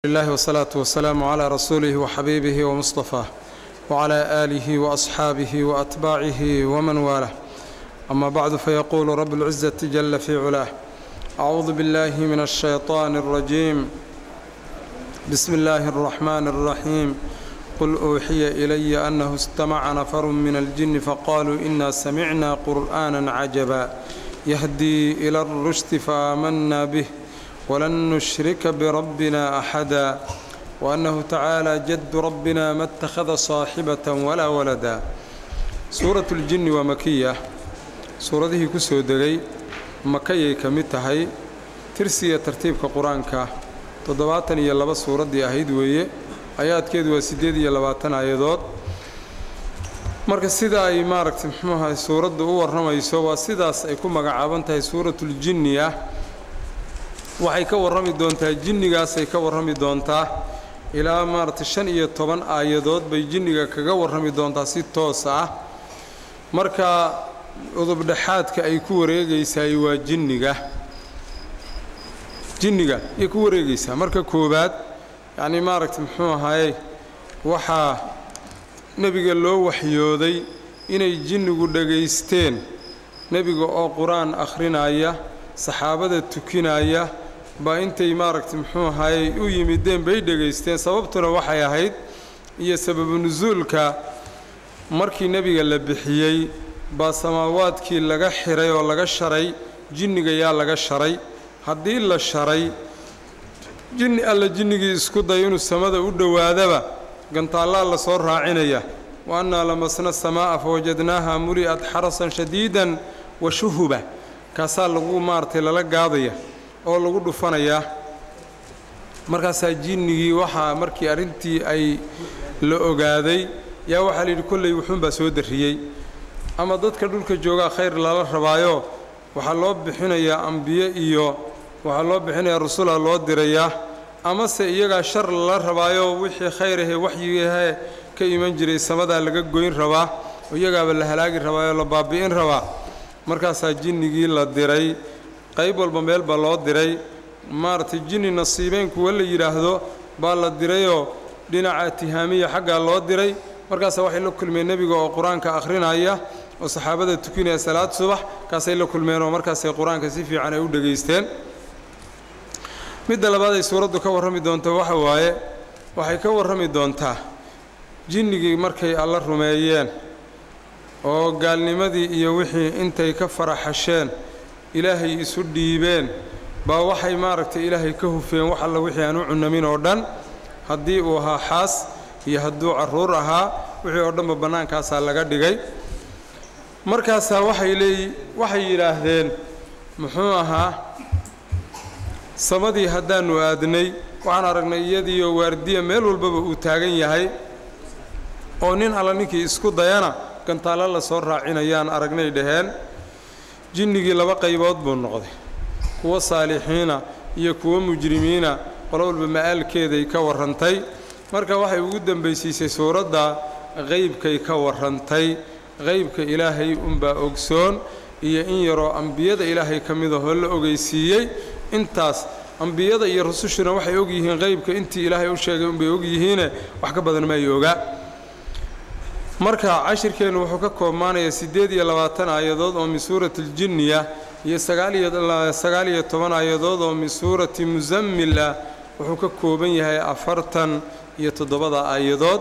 الله والصلاة والسلام على رسوله وحبيبه ومصطفاه وعلى آله وأصحابه وأتباعه ومن والاه أما بعد فيقول رب العزة جل في علاه أعوذ بالله من الشيطان الرجيم بسم الله الرحمن الرحيم قل أوحي إلي أنه استمع نفر من الجن فقالوا إنا سمعنا قرآنا عجبا يهدي إلى الرشد فآمنا به ولن نشرك بربنا أحدا وأنه تعالى جد ربنا ما اتخذ صاحبة ولا ولدا سورة الجن ومكية suuradihii ku soo degay makayay ka mid tahay tirsiga tartiibka qur-aanka toddobaatan iyo laba suuraddii ahayd weeye ayaadkeedu waa siddeed iyo labaatan aayadood marka sida ay maaragtay muxuuahay suuraddu u warramayso waa sidaas ay ku magacaaban tahay suuratuljinni ah waxay ka warrami doontaa jinnigaasay ka warrami doontaa ilaa maaragtay shan iyo toban aayadood bay jinniga kaga warrami doontaa si toos ah marka udubdhexaadka ay ku wareegaysaay waa jinniga jinniga ayay ku wareegaysaa marka koowaad yacnii maaragtay muxuu ahaaye waxaa nebiga loo waxyooday inay jinnigu dhagaysteen nebiga oo qur-aan akhrinaya saxaabada tukinaya baa intay maaragtay muxuu ahaaye u yimideen bay dhegaysteen sababtuna waxay ahayd iyo sababu nusuulka markii nebiga la bixiyey baa samaawaadkii laga xiray oo laga sharay jinniga yaa laga sharay haddii la sharay jinni alla jinnigii isku day inuu samada u dhowaadaba gantaallaa la soo raacinaya wa annaa lamasna samaa'a fawajadnaaha muli'at xarasan shadiidan wa shuhuba kaasaa lagu maaragtay lala gaadaya oo lagu dhufanayaa markaasaa jinnigii waxaa markii arrintii ay la ogaaday yaa waxaa layidhi kolley wuxuunbaa soo darriyey ama dadka dhulka joogaa khayr lala rabaayo waxaa loo bixinayaa ambiye iyo waxaa loo bixinayaa rusula loo dirayaa amase iyagaa shar lala rabaayo wixii khayr ahee waxyigahe ka iman jiray samadaa laga goyn rabaa oo iyagaaba la halaagi rabaayoo la baabi'in rabaa markaasaa jinnigii la diray qayb walba meel baa loo diray maaragtay jinni nasiibeen kuwa la yidhaahdo baa la dirayoo dhinaca tihaamiya xaggaa loo diray markaasaa waxay la kulmeen nebiga oo qur-aanka akhrinaya oo saxaabada tukinaya salaad subax kaasay la kulmeen oo markaasay qur-aanka si fiican ay u dhegaysteen midda labaad ay suuraddu ka warrami doonto waxa waaye waxay ka warrami doontaa jinnigii markay alla rumeeyeen oo gaalnimadii iyo wixii intay ka faraxasheen ilaahay isu dhiibeen baa waxay maaragtay ilaahay ka hufeen wax alla wixii aan u cunamin oo dhan haddii uu ahaa xaas iyo hadduu carruur ahaa wixii oo dhanba bannaankaasaa laga dhigay markaasaa waxay leey waxay yidhaahdeen muxuu ahaa samadii haddaannu aadnay waxaan aragnay iyadiioo waardiya meel walbaba uu taagan yahay oo nin alla ninkii isku dayana gantaallo la soo raacinayaan aragnay dhaheen jinnigii laba qaybood buu noqday kuwo saalixiina iyo kuwo mujrimiina qolo walba ma'aalkeeday ka warrantay marka waxay ugu dembaysiisay suuradda qaybkay ka warrantay qaybka ilaahay unbaa ogsoon iyo in yaroo ambiyada ilaahay ka midahoo la ogeysiiyey intaas ambiyada iyo rusushuna waxay og yihiin qaybka intii ilaahay u sheegay unbay og yihiine wax ka badan ma ay ogaa marka cashirkeennu wuxuu ka koobmaanayaa siddeed iyo labaatan aayadood oo min suurati aljinniya iyo sagaal iyo toban aayadood oo min suurati musammil ah wuxuu ka kooban yahay afartan iyo toddobada aayadood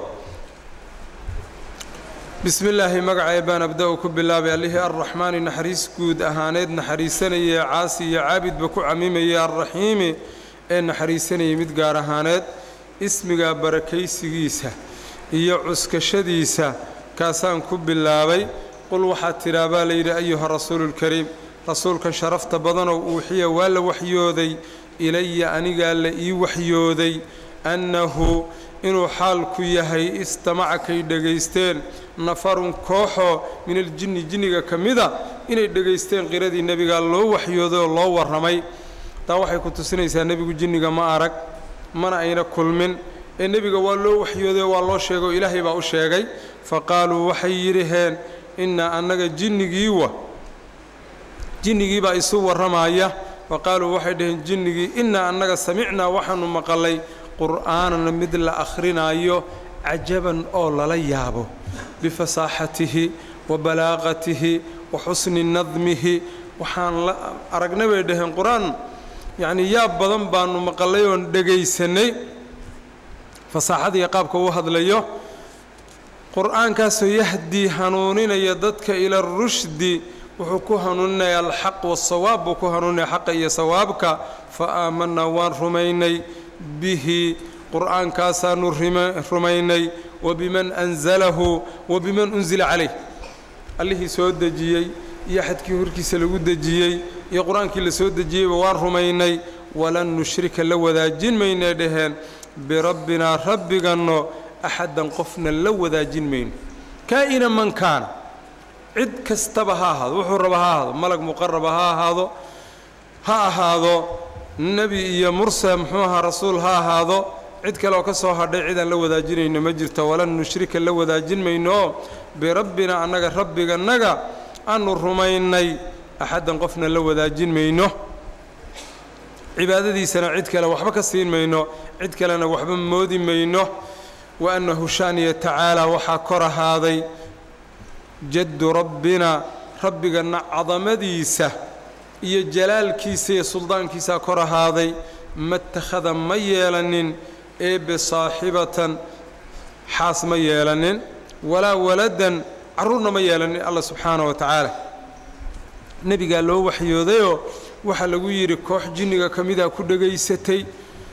bismi illaahi magacee baan abda-u ku bilaabay allihii arraxmaani naxariis guud ahaaneed naxariisanayee caasi iyo caabidba ku camimayay arraxiimi ee naxariisanayay mid gaar ahaaneed ismiga barakaysigiisa iyo cuskashadiisa kaasaan ku bilaabay qul waxaad tidhaa baa layidhi ayuha rasuuluulkariim rasuulkan sharafta badanow uuxiya waa la waxyooday ilaya anigaa la ii waxyooday annahu inuu xaalku yahay istamacakay dhegaysteen nafarun kooxoo min aljinni jinniga ka mida inay dhegaysteen qiradii nebigaa loo waxyooday oo loo warramay taa waxay ku tusinaysaa nebigu jinniga ma arag mana ayna kulmin ee nebiga waa loo waxyooday oo waa loo sheegay oo ilaahay baa u sheegay fa qaaluu waxay yidhaheen innaa annaga jinnigiiwa jinnigiibaa isu warramaya wa qaaluu waxay dhaheen jinnigii innaa annaga samicnaa waxaannu maqalay qur'aanan mid la akhrinayo cajaban oo lala yaabo bifasaaxatihi wa balaaqatihi wa xusni nadmihi waxaan la aragnay bay dhaheen qur-aan yacnii yaab badan baanu maqallay oon dhegaysanay fasaaxadiiyo qaabka uu hadlayo qur-aankaasoo yahdii hanuuninaya dadka ila rushdi wuxuu ku hanuuninaya alxaq wasawaab buu ku hanuuninaya xaqa iyo sawaabka fa aamanaa waan rumaynay bihi qur'aankaasaanu rumaynay wa biman anzalahu wa biman unsila calayh allihii soo dejiyey iyo xadkii horkiisa lagu dejiyey iyo qur-aankii la soo dejiyeyba waan rumaynay walan nushrika la wadaajin maynay dhaheen birabbinaa rabbiganno axaddan qofna la wadaajin mayno kaa'ina man kaana cid kastaba ha ahaado wuxuu raba ha ahaado malag muqaraba ha ahaado ha ahaado nebi iyo mursal muxuu ahaa rasuul ha ahaado cid kale oo ka soo hadhay cidaan la wadaajinayno ma jirto walan nushrika la wadaajin maynooo birabbina annaga rabbigannaga aanu rumaynay axaddan qofna la wadaajin mayno cibaadadiisana cid kale waxba ka siin mayno cid kalena waxba moodi mayno wa annahu shaaniya tacaala waxaa kor ahaaday jaddu rabbina rabbiganna cadamadiisa iyo jalaalkiisa iyo suldaankiisaa kor ahaaday ma takhada ma yeelanin eebe saaxibatan xaas ma yeelanin walaa waladan carruurna ma yeelanin allah subxaana wa tacaala nebigaa loo waxyoodayoo waxaa lagu yidhi koox jinniga ka mida ku dhegaysatay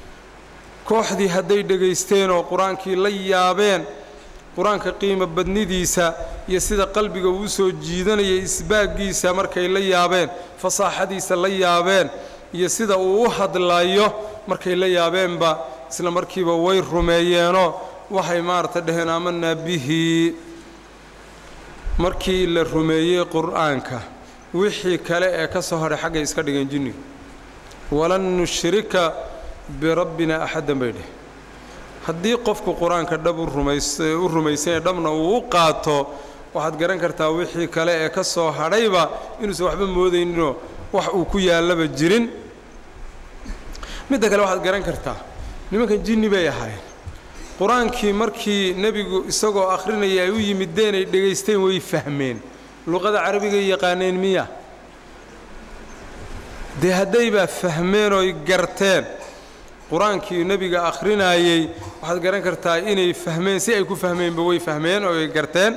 kooxdii hadday dhegaysteen oo qur-aankii la yaabeen qur-aanka qiimo badnidiisa iyo sida qalbiga uu soo jiidanaya isbaaggiisa markay la yaabeen fasaaxadiisa la yaabeen iyo sida uu u hadlayo markay la yaabeenba isla markiiba way rumeeyeenoo waxay maarata dhaheen aamanaa bihi markii la rumeeyey qur-aanka wixii kale ee ka soo hadhay xaggay iska dhigeen jinnigu walan nushrika birabbina axaddan bay dheh haddii qofku qur-aanka dhab u rumaysanya dhabna uu u qaato waxaad garan kartaa wixii kale ee ka soo hadhayba inuusan waxba moodayninoo wax uu ku yaallaba jirin midda kale waxaad garan kartaa nimankan jinni bay ahaayeen qur-aankii markii nebigu isagoo akhrinaya ay u yimideen ay dhegaysteen way fahmeen luqada carabigay yaqaaneen miya dee haddaybaa fahmeen ooy garteen qur-aankii nebiga akhrinayey waxaad garan kartaa inay fahmeen si ay ku fahmeenba way fahmeen oo ay garteen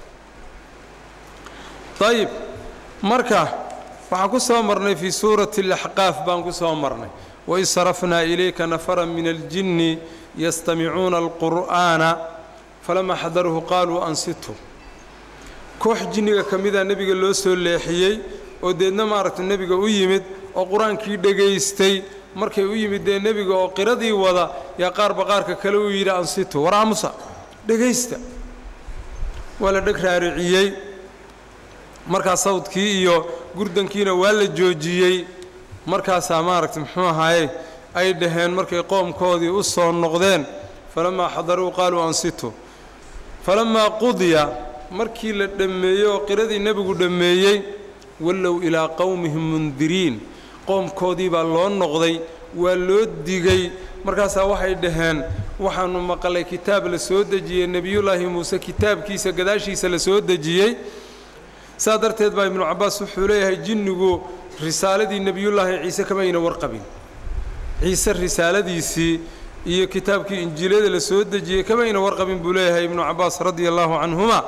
dayib marka waxaan ku soo marnay fii suurati alaxqaaf baan ku soo marnay waid sarafnaa ilayka nafaran min aljinni yastamicuuna alqur'aana falamaa xadaruuhu qaaluu ansitu koox jinniga ka mida nebiga loo soo leexiyey oo deedna maaragta nebiga u yimid oo qur-aankii dhegaystay markay u yimid dee nebiga oo qiradii wada yaa qaarba qaarka kale uu yidhi ansitu war aamusa dhegaysta waa la dheg raariciyey markaa sawdkii iyo gurdankiina waa la joojiyey markaasaa maaragta muxuu ahaaye ay dhaheen markay qoomkoodii u soo noqdeen falammaa xadaruu qaaluu ansitu falammaa qudiya markii la dhammeeyey oo qiradii nebigu dhammeeyey wallow ilaa qowmihim mundiriin qoomkoodii baa loo noqday waa loo digay markaasaa waxay dhaheen waxaannu maqalay kitaab la soo dejiyey nebiyullaahi muuse kitaabkiisa gadaashiisa la soo dejiyey saa darteed baa ibnu cabbaas wuxuu leeyahay jinnigu risaaladii nebiyullaahi ciise kama ayna warqabin ciise risaaladiisii iyo kitaabkii injiilyada la soo dejiyey kama ayna warqabin buu leeyahay ibnu cabbaas radia allaahu canhuma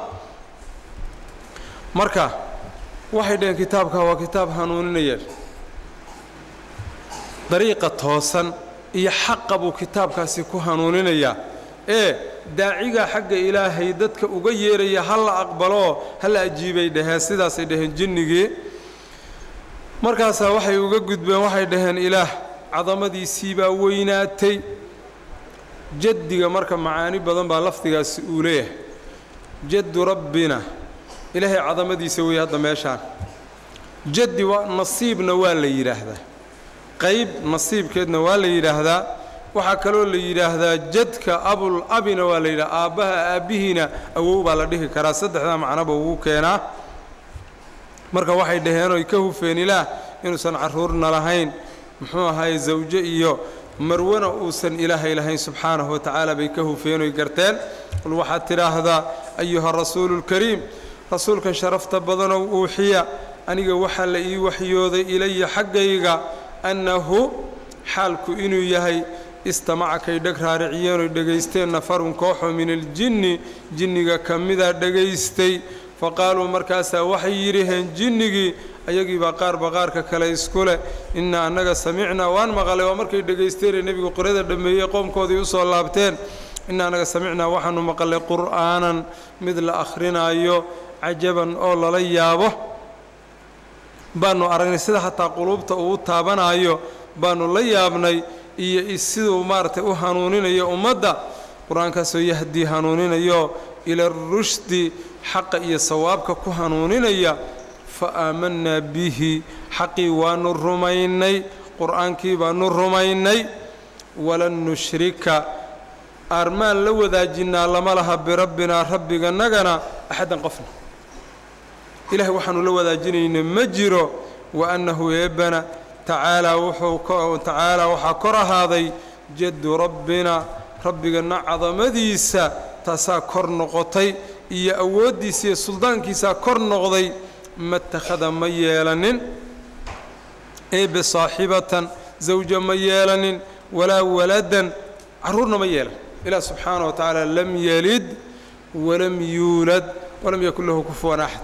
marka waxay dhaheen kitaabka waa kitaab hanuuninaya dariiqa toosan iyo xaqa buu kitaabkaasi ku hanuuninayaa ee daacigaa xagga ilaahay dadka uga yeeraya ha la aqbaloo ha la ajiibay dhaheen sidaasay dhaheen jinnigii markaasaa waxay uga gudbeen waxay dhaheen ilaah cadamadiisii baa weynaatay jaddiga marka macaani badan baa lafdigaasi uu leeyahay jaddu rabbina ilaahay cadamadiisa weeye hadda meeshaan jaddi waa nasiibna waa la yidhaahdaa qayb nasiibkeedna waa la yidhaahdaa waxaa kaloo la yidhaahdaa jadka abul abina waa la yidhaha aabbaha aabbihiina awow baa la dhihi karaa saddexdaa macnoba ugu keenaa marka waxay dhaheen oy ka hufeen ilaah inuusan carruurna lahayn muxuu ahaye zawjo iyo marwana uusan ilaahay lahayn subxaanahu wa tacaala bay ka hufeenoy garteen qul waxaad tidhaahdaa ayuha rasuulu lkariim rasuulkan sharafta badanow uuxiya aniga waxaa la ii waxyooday ilaya xaggayga annahu xaalku inuu yahay istamacakay dheg raariciyeenooy dhegaysteen nafarun kooxoo min aljinni jinniga ka mida dhegaystay fa qaaluu markaasaa waxay yidhaheen jinnigii ayagiibaa qaarba qaarka kale isku leh innaa annaga samicnaa waan maqalay waa markay dhegaysteenee nebigu qirada dhammeeyey qoomkoodii u soo laabteen innaa annaga samicnaa waxaanu maqalay qur'aanan mid la akhrinaayo cajaban oo lala yaabo baanu aragnay sida hataa quluubta uu taabanaayo baanu la yaabnay iyo siduu maaragtay u hanuuninayo ummadda qur-aankaasoo yahdii hanuuninayo ila rushdi xaqa iyo sawaabka ku hanuuninaya fa aamanaa bihi xaqii waanu rumaynay qur-aankii baanu rumaynay walan nushrika aarmaan la wadaajinaa lama laha birabbinaa rabbiganagana axaddan qofna ilahay waxaanu la wadaajinayna ma jiro wa annahu eebbana tacaalaa wuxuu tacaalaa waxaa kor ahaaday jaddu rabbina rabbiganna cadamadiisa taasaa kor noqotay iyo awooddiisa iyo suldaankiisaa kor noqday ma takhada ma yeelanin eebe saaxibatan zawja ma yeelanin walaa waladan carruurna ma yeelan ilaah subxaana wa tacaala lam yalid walam yuulad walam yakun lahu kufuwan axad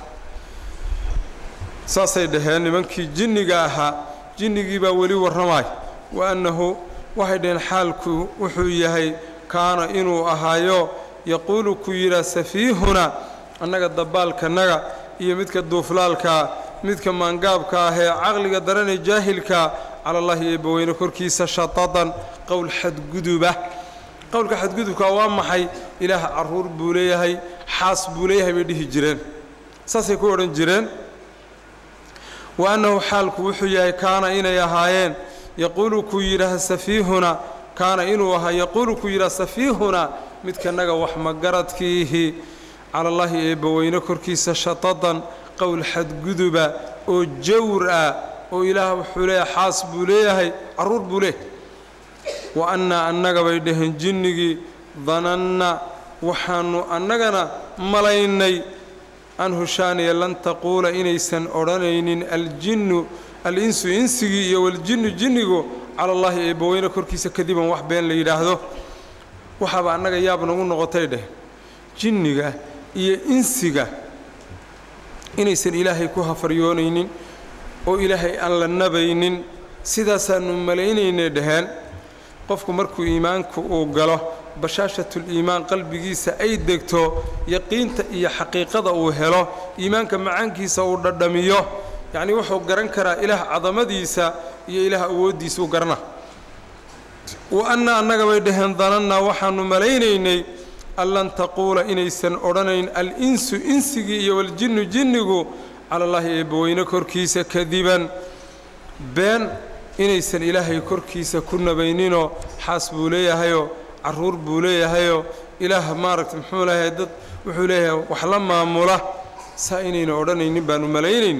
saasay dhaheen nimankii jinniga ahaa jinnigii baa weli warramaay wa annahu waxay dhaheen xaalku wuxuu yahay kaana inuu ahaayo yaquulu ku yidhaa safiihuna annaga dabbaalkanaga iyo midka duuflaalkaa midka maangaabka ah ee caqliga daranee jaahilkaa cala allahi eebbaweyne korkiisa shatadan qowl xadguduba qowlka xadgudubka waa maxay ilaah carruur buu leeyahay xaas buu leeyahay bay dhihi jireen saasay ku odhan jireen wa annahu xaalku wuxuu yahay kaana inay ahaayeen yaquulu ku yidhaah safiihuna kaana inuu ahaa yaquulu ku yidhaah safiihuna midkanaga wax magaradkiihi cala allaahi eebbaweyne korkiisa shatadan qowl xadguduba oo jawr ah oo ilaah wuxuu leeyahay xaas buu leeyahay carruur buu leeyahay wa annaa annaga bay dhaheen jinnigii dananna waxaannu annagana malaynay an hushaaniya lan taquula inaysan odhanaynin aljinnu al-insu insigii iyo waljinnu jinnigu cala allaahi eebbaweyne korkiisa kadiban wax been la yidhaahdo waxaaba annaga yaab nagu noqotay dheh jinniga iyo insiga inaysan ilaahay ku hafaryoonaynin oo ilaahay aan la nabaynin sidaasaannu malaynaynay dhaheen qofku markuu iimaanku uu galo bashaashatuliimaan qalbigiisa ay degto yaqiinta iyo xaqiiqada uu helo iimaanka macaankiisa uu dhadhamiyo yacnii wuxuu garan karaa ilaah cadamadiisa iyo ilaah awooddiisa u garana wa anna annaga bay dhaheen danannaa waxaannu malaynaynay an lan taquula inaysan odhanayn al-insu insigii iyo waljinnu jinnigu cala allaahi eebbaweyne korkiisa kadiban been inaysan ilaahay korkiisa ku nabayninoo xaas buu leeyahayoo carruur buu leeyahayoo ilaah maaragta muxuu leeyahay dad wuxuu leeyahay wax la maamula saa inayna odhanaynin baanu malaynayn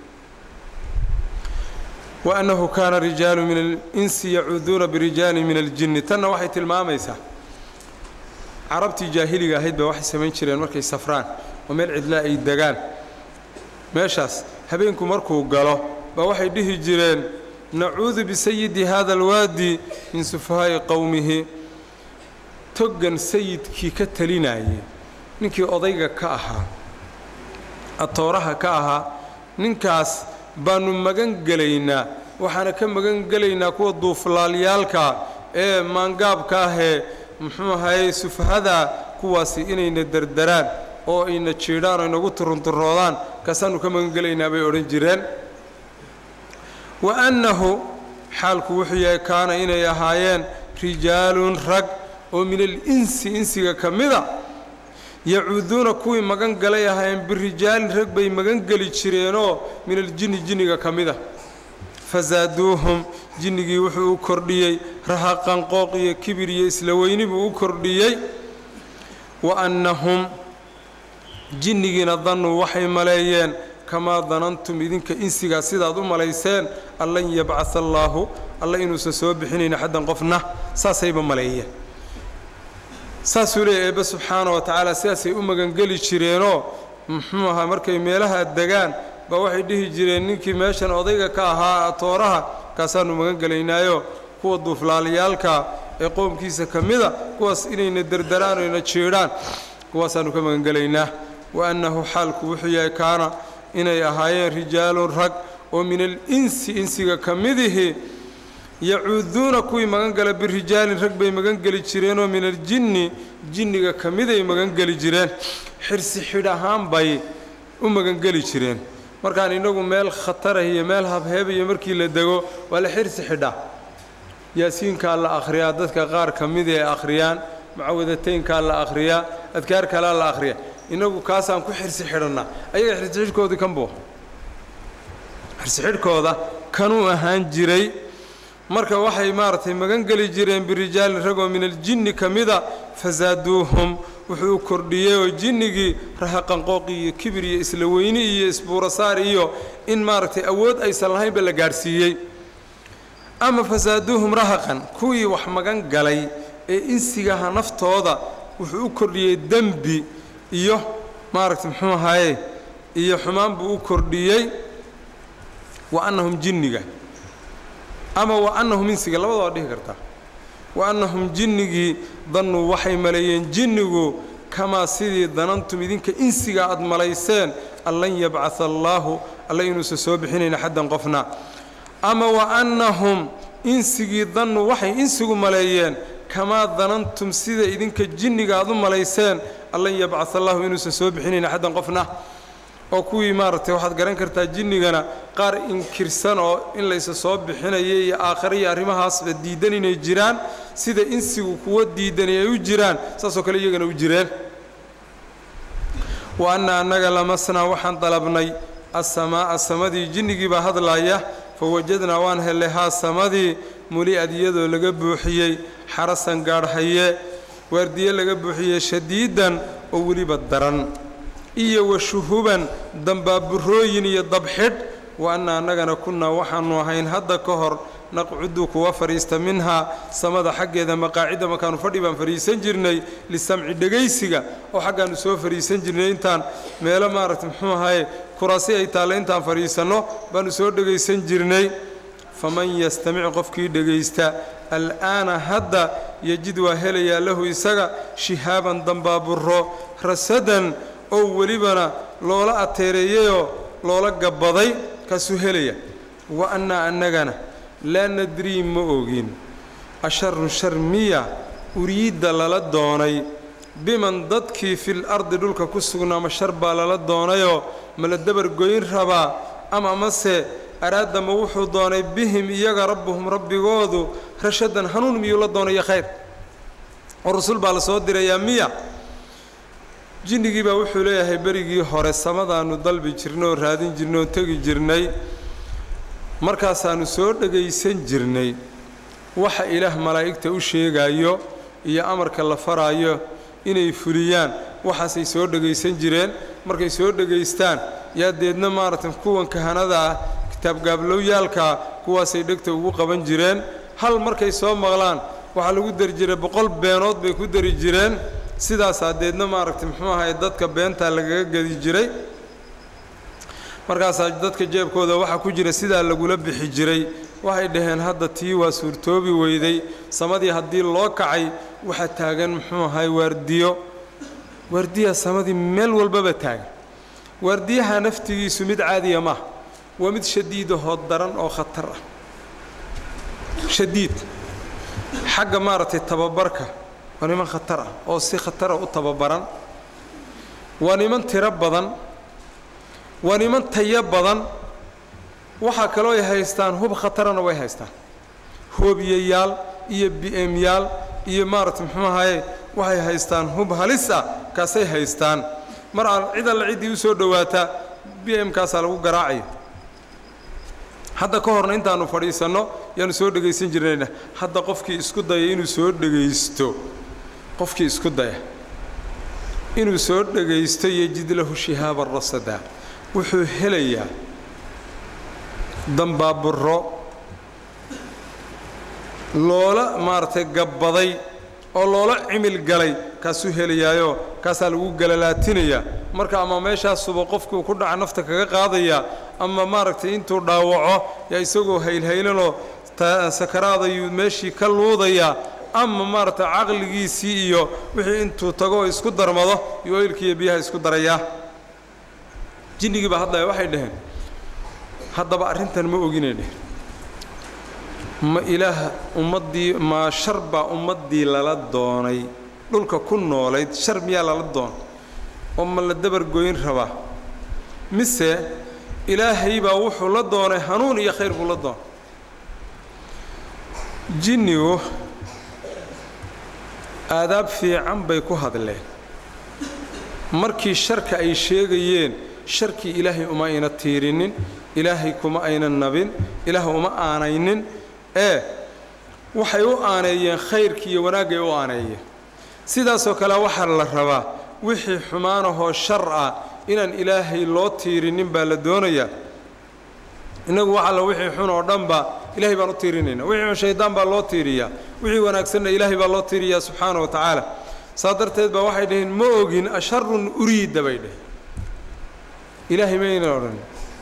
wa annahu kaana rijaalu min alinsi yacuuduuna birijaalin min aljinni tanna waxay tilmaamaysaa carabtii jaahiliga ahayd baa waxay samayn jireen markay safraan oo meel cidlaa ay degaan meeshaas habeenku markuu galo baa waxay dhihi jireen nacuudu bisayidi hada alwaadi min sufahaa'i qowmihi toggan sayidkii ka talinayay ninkii odayga ka ahaa atooraha ka ahaa ninkaas baannu magan gelaynaa waxaana ka magan gelaynaa kuwa duuflaalyaalka ee maangaabka ahee muxuu ahaye sufahada kuwaasi inayna derderaan oo ayna jiidhaan oo inagu turunturoodaan kaasaannu ka magan gelaynaa bay odhan jireen wa annahu xaalku wuxuu yahay kaana inay ahaayeen rijaalun rag oo min al-insi insiga ka mida yacuuduuna kuwii magan galay ahaayeen birijaalin rag bay magan geli jireenoo min aljinni jinniga ka mida fasaaduuhum jinnigii wuxuu u kordhiyey rahaqan qooq iyo kibir iyo isla weyni buu u kordhiyey wa annahum jinnigiina dannuu waxay maleeyeen kamaa danantum idinka insigaa sidaad u malayseen an lan yabcaa allaahu alla inuusan soo bixinayn xaddan qofna saasayba maleeyeen saasuu leeyahy eebbe subxaana wa tacaala sidaasay u magangeli jireenoo muxuu ahaa markay meelaha degaan baa waxay dhihi jireen ninkii meeshan odayga ka ahaa tooraha kaasaannu magan gelaynaayo kuwa duuflaalayaalka ee qoomkiisa ka mida kuwaas inayna derdaraan oyna jiidhaan kuwaasaannu ka magangelaynaa wa annahu xaalku wuxuu yahay kaana inay ahaayeen rijaalun rag oo min alinsi insiga ka midihi yacuuduuna kuwii magangala birijaalin rag bay magangeli jireenoo min aljinni jinniga ka miday magangeli jireen xirsi xidh ahaan bay u magangeli jireen markaan innagu meel khatarah iyo meel habheebaiyo markii la dego waa la xirsi xidhaa yaasiinkaa la akhriyaa dadka qaar ka mid ee akhriyaan mucawadateynkaa la akhriyaa adkaar kalaa la akhriyaa innagu kaasaan ku xirsi xidhannaa ayaga xirsixidhkoodii kan buu xirsixidhkooda kanuu ahaan jiray marka waxay maaragtay magan geli jireen birijaalin ragoo min aljinni ka mida fasaaduuhum wuxuu kordhiyey oo jinnigii rahaqanqooqi iyo kibir iyo isla weyni iyo isbuurasaar iyo in maaragtay awood aysan lahaynba la gaadhsiiyey ama fasaaduuhum rahaqan kuwii wax magan galay ee insigaha naftooda wuxuu u kordhiyey dembi iyo maaragtay muxuu ahaye iyo xumaan buu u kordhiyey wa annahum jinniga ama wa annahum insiga labada waa dhihi kartaa wa annahum jinnigii dannuu waxay maleeyeen jinnigu kamaa sidii danantum idinka insiga aad malayseen an lan yabcaa allaahu alla inuusan soo bixinayn xaddan qofna ama wa annahum insigii dannu waxay insigu maleeyeen kamaa danantum sida idinka jinniga aad u malayseen an lan yabcaa allaahu inuusan soo bixinayn xaddan qofna oo kuwii maaragtay waxaad garan kartaa jinnigana qaar inkirsan oo in laysa soo bixinaya iyo aakhare iyo arrimahaasba diidan inay jiraan sida insigu kuwa diidani ay u jiraan saasoo kale iyagana u jireen wa anna annaga lamasnaa waxaan dalabnay assamaa'a samadii jinnigii baa hadlaaya fa wajadnaa waan hellay haa samadii muli'ad iyadoo laga buuxiyey xarasan gaadhhaye waardiye laga buuxiyey shadiidan oo weliba daran iyo wa shuhuban dambaaburooyin iyo dabxidh wa anna annagana kunnaa waxaannu ahayn hadda ka hor naqcudu kuwa fadhiista minhaa samada xaggeeda maqaacidda markaannu fadhi baan fadhiisan jirnay lisamci dhegaysiga oo xaggaannu soo fadhiisan jirnay intaan meelo maaragta muxuu ahaye kuraasi ay taalle intaan fadhiisanno baannu soo dhegaysan jirnay faman yastamic qofkii dhegaysta al'aana hadda yejid waa helayaa lahu isaga shihaaban dambaaburo rasadan oo welibana loola ateereeyeyoo loola gabbaday kaasuu helaya wa annaa annagana laa nadrii ma ogin asharun shar miya uriidda lala doonay biman dadkii fil ardi dhulka ku sugnaama shar baa lala doonayoo ma la dabargoyn rabaa ama amase araadama wuxuu doonay bihim iyaga rabbuhum rabbigoodu rashadan hanuun miyuu la doonaya khayr oo rasul baa la soo dirayaa miya jinnigii baa wuxuu leeyahay berigii hore samadaannu dalbi jirnay oo raadin jirnay oo tegi jirnay markaasaannu soo dhegaysan jirnay waxa ilaah malaa'igta u sheegaayo iyo amarka la faraayo inay fuliyaan waxaasay soo dhegaysan jireen markay soo dhegaystaan yaa deedna maaragtay kuwan kahanada ah kitaabgaabloowyaalkaa kuwaasay dhegta ugu qaban jireen hal markay soo maqlaan waxaa lagu dari jiray boqol beenood bay ku dari jireen sidaasaa deedna maaragtay muxuu ahaye dadka beentaa lagaga gedi jiray markaasaa dadka jeebkooda waxaa ku jira sidaa lagula bixi jiray waxay dhaheen hadda tii waa suurtoobi weyday samadii haddii loo kacay waxaa taagan muxuu ahaye waardiyo waardiya samadii meel walbaba taagan waardiyaha naftigiisu mid caadiya maaha waa mid shadiidahoo daran oo khatar ah shadiid xagga maaragtay tababarka waa niman khatar ah oo si khatara u tababaran waa niman tiro badan waa niman tayo badan waxaa kaloo ay haystaan hub khatarana way haystaan hoobiyayaal iyo bi'emyaal iyo maaragtay muxuu ahaye waxay haystaan hub halis ah kaasay haystaan mar aan cid alla ciddii u soo dhowaataa b m kaasaa lagu garaacaya hadda ka horna intaannu fadhiisanno yaanu soo dhegaysan jirnayna hadda qofkii isku daya inuu soo dhegaysto qofkii isku daya inuu soo dhegaysto yejid lahu shihaaba rasada wuxuu helayaa dambaaburo loola maaragtay gabbaday oo loola cimil galay kaasuu helayaayoo kaasaa lagu galalaatinayaa marka ama meeshaasuba qofkii uu ku dhaca nafta kaga qaadayaa ama maaragtay intuu dhaawaco yaa isagoo haylhaylanoo sakaraadayuu meeshii ka luudayaa ama maaragtay caqligiisii iyo wixii intuu tagoo isku darmado iyo oylkiiyo biyaha isku darayaa jinnigii baa hadlaya waxay dhaheen haddaba arrintan ma oginay dheheen ma ilaah ummaddii ma shar baa ummaddii lala doonay dhulka ku noolayd shar miyaa lala doonay oo ma la dabargoyn rabaa mise ilaahay baa wuxuu la doonay hanuun iyo khayr buu la doonay jinnigu aadaab fiican bay ku hadleen markii sharka ay sheegayeen sharkii ilaahay uma ayna tiirinin ilaahay kuma aynan nabin ilaah uma aanaynin ee waxay u aaneeyeen khayrkii iyo wanaaggay u aaneeyeen sidaasoo kale waxaa la rabaa wixii xumaanahoo shar ah inaan ilaahay loo tiirinin baa la doonayaa innagu wax alla wixii xun oo dhanba ilahay baan u tiirinayna wixii xun shaydaan baa loo tiiriyaa wixii wanaagsanna ilaahay baa loo tiiriyaa subxaana wa tacaala saa darteed baa waxay dhaheen ma ogin asharun uriida bay dhaheen ilaahay mayna odhan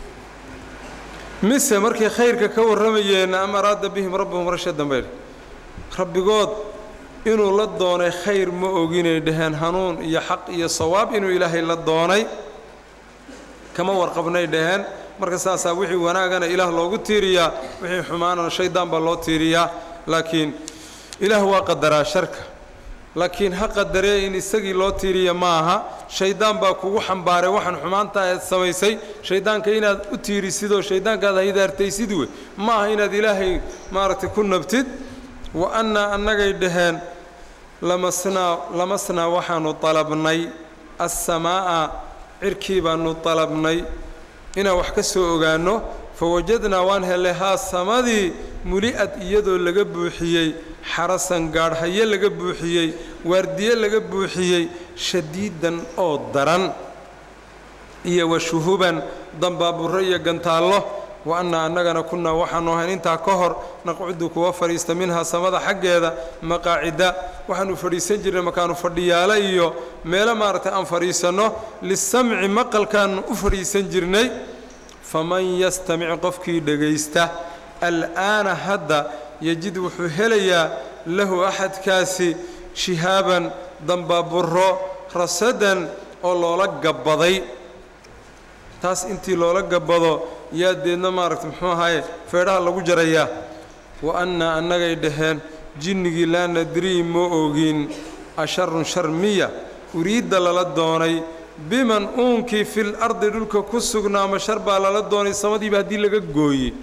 mise markay khayrka ka warramayeen am araada bihim rabbuhum rashadan bay dheh rabbigood inuu la doonay khayr ma oginay dhaheen hanuun iyo xaq iyo sawaab inuu ilaahay la doonay kama warqabnay dhaheen marka saasaa wixii wanaagana ilaah loogu tiiriyaa wixii xumaanana shaydaan baa loo tiiriyaa laakiin ilaah waa qadaraa sharka laakiin ha qadaree in isagii loo tiiriya ma aha shayddaan baa kugu xambaaray waxaan xumaanta aad samaysay shayddaanka inaad u tiirisidoo shayddaankaad haydaartaysid wey ma aha inaad ilaahay maaragtay ku nabtid wa annaa annagay dhaheen lamasnaa lamasnaa waxaanu dalabnay assamaa'a cirkii baanu dalabnay inaan wax ka soo ogaanno fa wajadnaa waan hellay haa samadii muli'ad iyadoo laga buuxiyey xarasan gaadhhaye laga buuxiyey waardiye laga buuxiyey shadiidan oo daran iyo wa shuhuban dambaaburro iyo gantaallo wa annaa annagana kunnaa waxaannu ahayn intaa ka hor naqcudu kuwa fadhiista minhaa samada xaggeeda maqaacida waxaannu fadhiisan jirnay markaannu fadhiyaalo iyo meelo maaragtay aan fadhiisanno lisamci maqalkaannu u fadhiisan jirnay faman yastamic qofkii dhegaysta al'aana hadda yejid wuxuu helayaa lahu axadkaasi shihaaban dambaaburro rasadan oo loola gabbaday taas intii loola gabbado yaa deedna maaragta muxuu ahaye feedhaha lagu jarayaa wa annaa annagay dhaheen jinnigii laa nadrii ma ogin asharun shar miya uriidda lala doonay biman uunkii fil ardi dhulka ku sugnaa ma shar baa lala doonay samadiiba haddii laga gooyey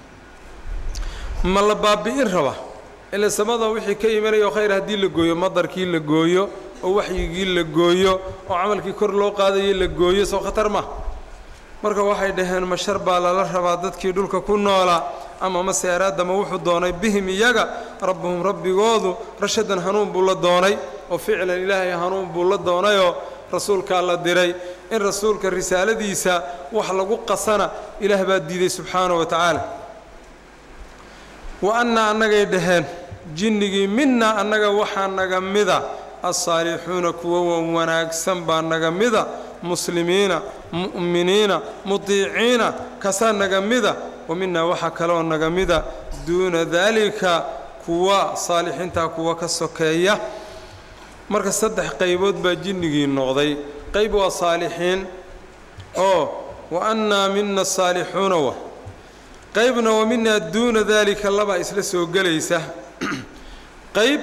ma la baabi'in raba ile samada wixii ka imanayao khayr haddii la gooyo madarkii la gooyo oo waxyigii la gooyo oo camalkii kor loo qaadayay la gooyo soo khatar ma marka waxay dhaheen ma shar baa lala rabaa dadkii dhulka ku noolaa ama mase araadama wuxuu doonay bihim iyaga rabbuhum rabbigoodu rashadan hanuun buu la doonay oo ficlan ilaahay hanuun buu la doonayoo rasuulkaa la diray in rasuulka risaaladiisa wax lagu qasana ilaah baa diiday subxaana wa tacaala wa annaa annagay dhaheen jinnigii minnaa annaga waxaa naga mida alsaalixuuna kuwa wan wanaagsan baa naga mida muslimiina mu'miniina mutiiciina kasaa naga mida wa minnaa waxaa kaloo naga mida duuna daalika kuwa saalixiintaa kuwa ka sokeeya marka saddex qaybood baa jinnigii noqday qayb waa saalixiin oo wa annaa mina saalixuuna wa qaybna wa minaa duuna daalika labaa isla soo gelaysa qayb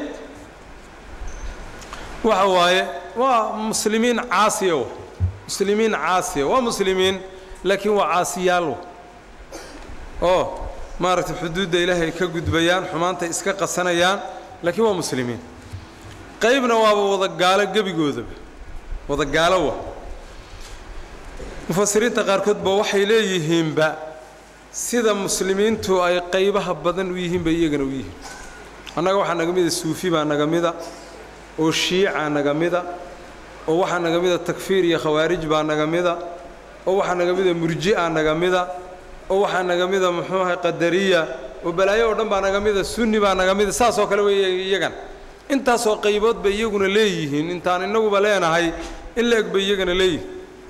waxa waaye waa muslimiin caasiya wa muslimiin caasiya waa muslimiin laakiin waa caasiyaal wa oo maaragtay xuduudda ilaahay ka gudbayaan xumaantay iska qasanayaan laakiin waa muslimiin qaybna waaba wadagaalo gebigoodaba wadagaalo wa mufasiriinta qaarkoodba waxay leeyihiinba sida muslimiintu ay qaybaha badan u yihiin bay iyagana u yihiin annaga waxaa naga mida suufi baa naga mida oo shiica naga mida oo waxaa naga mida takfiir iyo khawaarij baa naga mida oo waxaa naga mida murji'a naga mida oo waxaa naga mida muxuu ahay qadariya oo balaayo oo dhan baa naga mida sunni baa naga mida saasoo kale wey iyagan intaasoo qaybood bay iyaguna leeyihiin intaan innaguba leenahay in la eg bay iyagana leeyihiin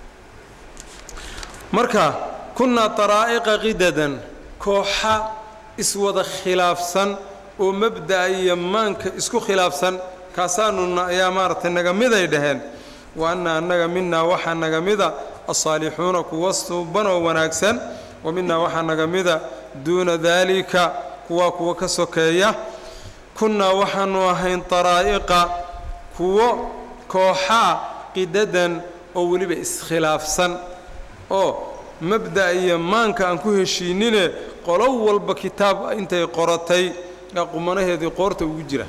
marka kunnaa taraa'iqa qidadan kooxa iswada khilaafsan oo mabda'a iyo maanka isku khilaafsan kaasaanuna ayaa maaragtay naga miday dhaheen wa anna annaga minaa waxaa naga mida alsaalixuuna kuwa suuban oo wanaagsan wa minaa waxaa naga mida duuna daalika kuwaa kuwa ka sokeeya kunnaa waxaanu ahayn taraa'iqa kuwo kooxaa qidadan oo weliba iskhilaafsan oo mabda'a iyo maanka aan ku heshiinine qolo walba kitaab intay qoratay ee qumanaheedii qoorta ugu jira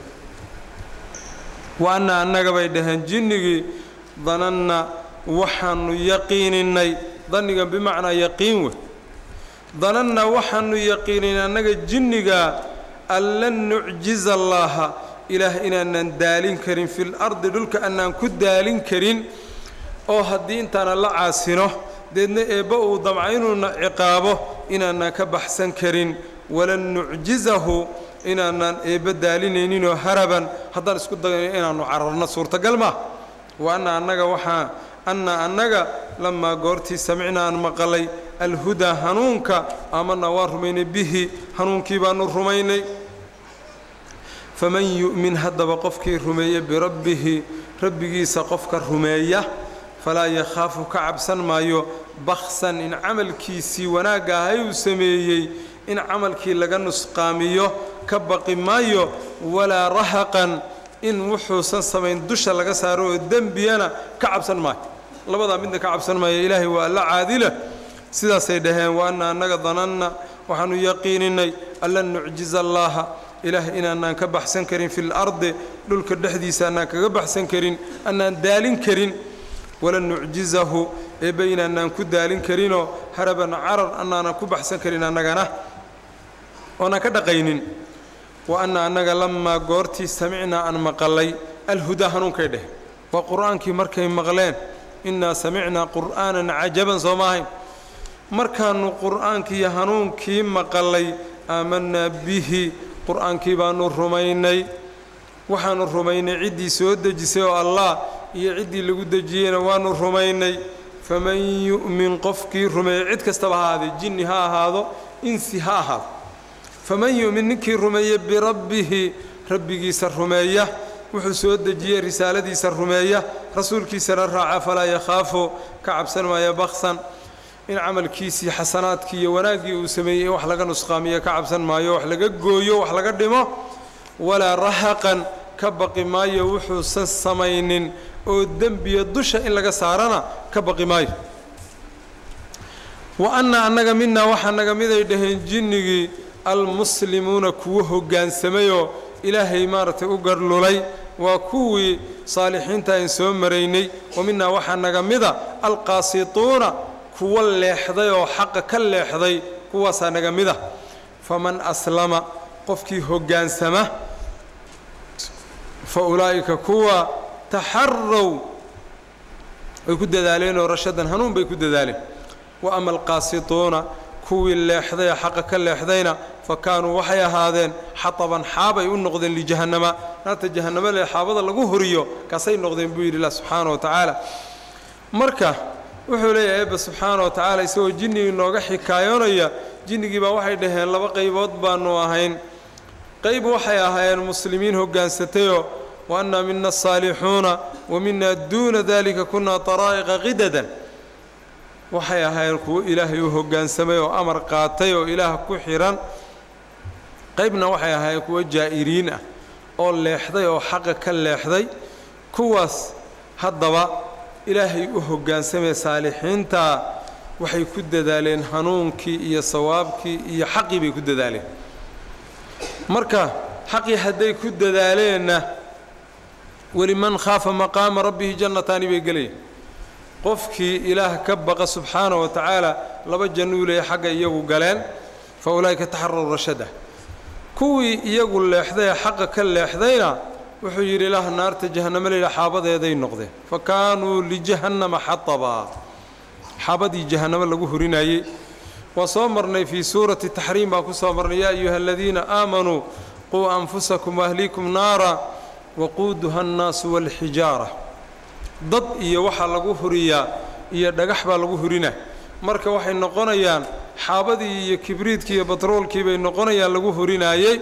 wa anna annaga bay dhaheen jinnigii dananna waxaanu yaqiininay dannigan bimacnaa yaqiin wey dananna waxaanu yaqiininay annaga jinnigaa an lan nucjiza allaaha ilaah inaanan daalin karin fil ardi dhulka annaan ku daalin karin oo haddii intaana la caasino deedna eebba uu damca inuuna ciqaabo inaanaan ka baxsan karin walan nucjizahu inaanaan eebba daalinayninoo haraban haddaan isku dayno inaannu cararno suurtagal maa wa anna annaga waxaa anna annaga lamaa goortii samicnaa aan maqalay alhudaa hanuunka aamanaa waan rumaynay bihi hanuunkii baannu rumaynay faman yu'min haddaba qofkii rumeeya birabbihi rabbigiisa qofka rumeeya falaa yakhaafu ka cabsan maayo baksan in camalkiisii wanaagga ahay uu sameeyey in camalkii laga nusqaamiyo ka baqi maayo walaa rahaqan in wuxuusan samayn dusha laga saaro oo dembiyana ka cabsan maayo labadaa midna ka cabsan maayo ilaahay waa alla caadila sidaasay dhaheen wa anna annaga dananna waxaanu yaqiininay allan nucjiza allaaha ilaah inaanaan ka baxsan karin fil ardi dhulka dhexdiisa annaan kaga baxsan karin annaan daalin karin walan nucjizahu eebbe inaanaan ku daalin karinoo haraban carar annaanan ku baxsan karin annagana oonaan ka dhaqaynin wa anna annaga lamaa goortii samicnaa aan maqalay alhudaa hanuunkay dheh waa qur'aankii markay maqleen innaa samicnaa qur'aanan cajaban soo maahayn markaannu qur'aankiiyo hanuunkii maqalay aamanaa bihi qur'aankii baannu rumaynay waxaannu rumaynay ciddii soo dejisay oo allah iyo ciddii lagu dejiyeyna waannu rumaynay faman yu'min qofkii rumeeya cid kastaba ha ahaadee jinni ha ahaado insi ha ahaado faman yu'min ninkii rumeeya birabbihi rabbigiisa rumeeya wuxuu soo dejiyey risaaladiisa rumeeya rasuulkiisana raaca falaa yakhaafu ka cabsan maaya baksan in camalkiisii xasanaadkii iyo wanaaggii uu sameeyey in wax laga nusqaamiyo ka cabsan maayo wax laga gooyo wax laga dhimo walaa rahaqan ka baqi maayo wuxuusan samaynin oo dembiya dusha in laga saarana ka baqi maayo wa anna annaga minaa waxaa naga miday dhaheen jinnigii almuslimuuna kuwo hoggaansamayoo ilaahay maaragtay u garlulay waa kuwii saalixiinta aan soo maraynay wa minaa waxaa naga mida alqaasituuna kuwa leexday oo xaqa ka leexday kuwaasaa naga mida faman aslama qofkii hoggaansama fa ulaa'ika kuwa taxarow way ku dadaaleenoo rashadan hanuun bay ku dadaaleen wa ama alqaasituuna kuwii leexday ee xaqa ka leexdayna fa kaanuu waxay ahaadeen xataban xaabay u noqdeen lijahannama naarta jahannama lee xaabada lagu horiyo kaasay noqdeen buu yidhi ilah subxaana wa tacaala marka wuxuu leeyahay eebba subxaana wa tacaala isagoo jinnigii nooga xikaayoonaya jinnigii baa waxay dhaheen laba qaybood baannu ahayn qayb waxay ahaayeen muslimiin hoggaansatayoo wa annaa mina asaalixuuna wa minaa duuna dalika kunaa taraa'iqa qidadan waxay ahaayeen kuwo ilaahay u hoggaansamay oo amar qaatay oo ilaah ku xidhan qaybna waxay ahaayeen kuwo jaa'iriin ah oo leexday oo xaqa ka leexday kuwaas haddaba ilaahay u hoggaansamee saalixiintaa waxay ku dadaaleen hanuunkii iyo sawaabkii iyo xaqii bay ku dadaaleen marka xaqii hadday ku dadaaleenna weliman khaafa maqaama rabbihi jannataani bay gelayaan qofkii ilaah ka baqa subxaana wa tacaala laba jannuu leeya xagga iyagu galeen fa ulaa'ika taxaraw rashada kuwii iyagu leexday ee xaqa ka leexdayna wuxuu yidhi ilaah naarta jahannamo layidha xaabadeeday noqdeen fa kaanuu lijahannama xatabaa xaabadii jahannamo lagu horinayey waa soo marnay fii suurati taxriim baan ku soo marnay yaa ayuha aladiina aamanuu quu anfusakum waahliikum naara waquuduha annaasu waalxijaara dad iyo waxaa lagu huriyaa iyo dhagax baa lagu hurina marka waxay noqonayaan xaabadii iyo kibriidkii iyo batroolkii bay noqonayaan lagu hurinaayey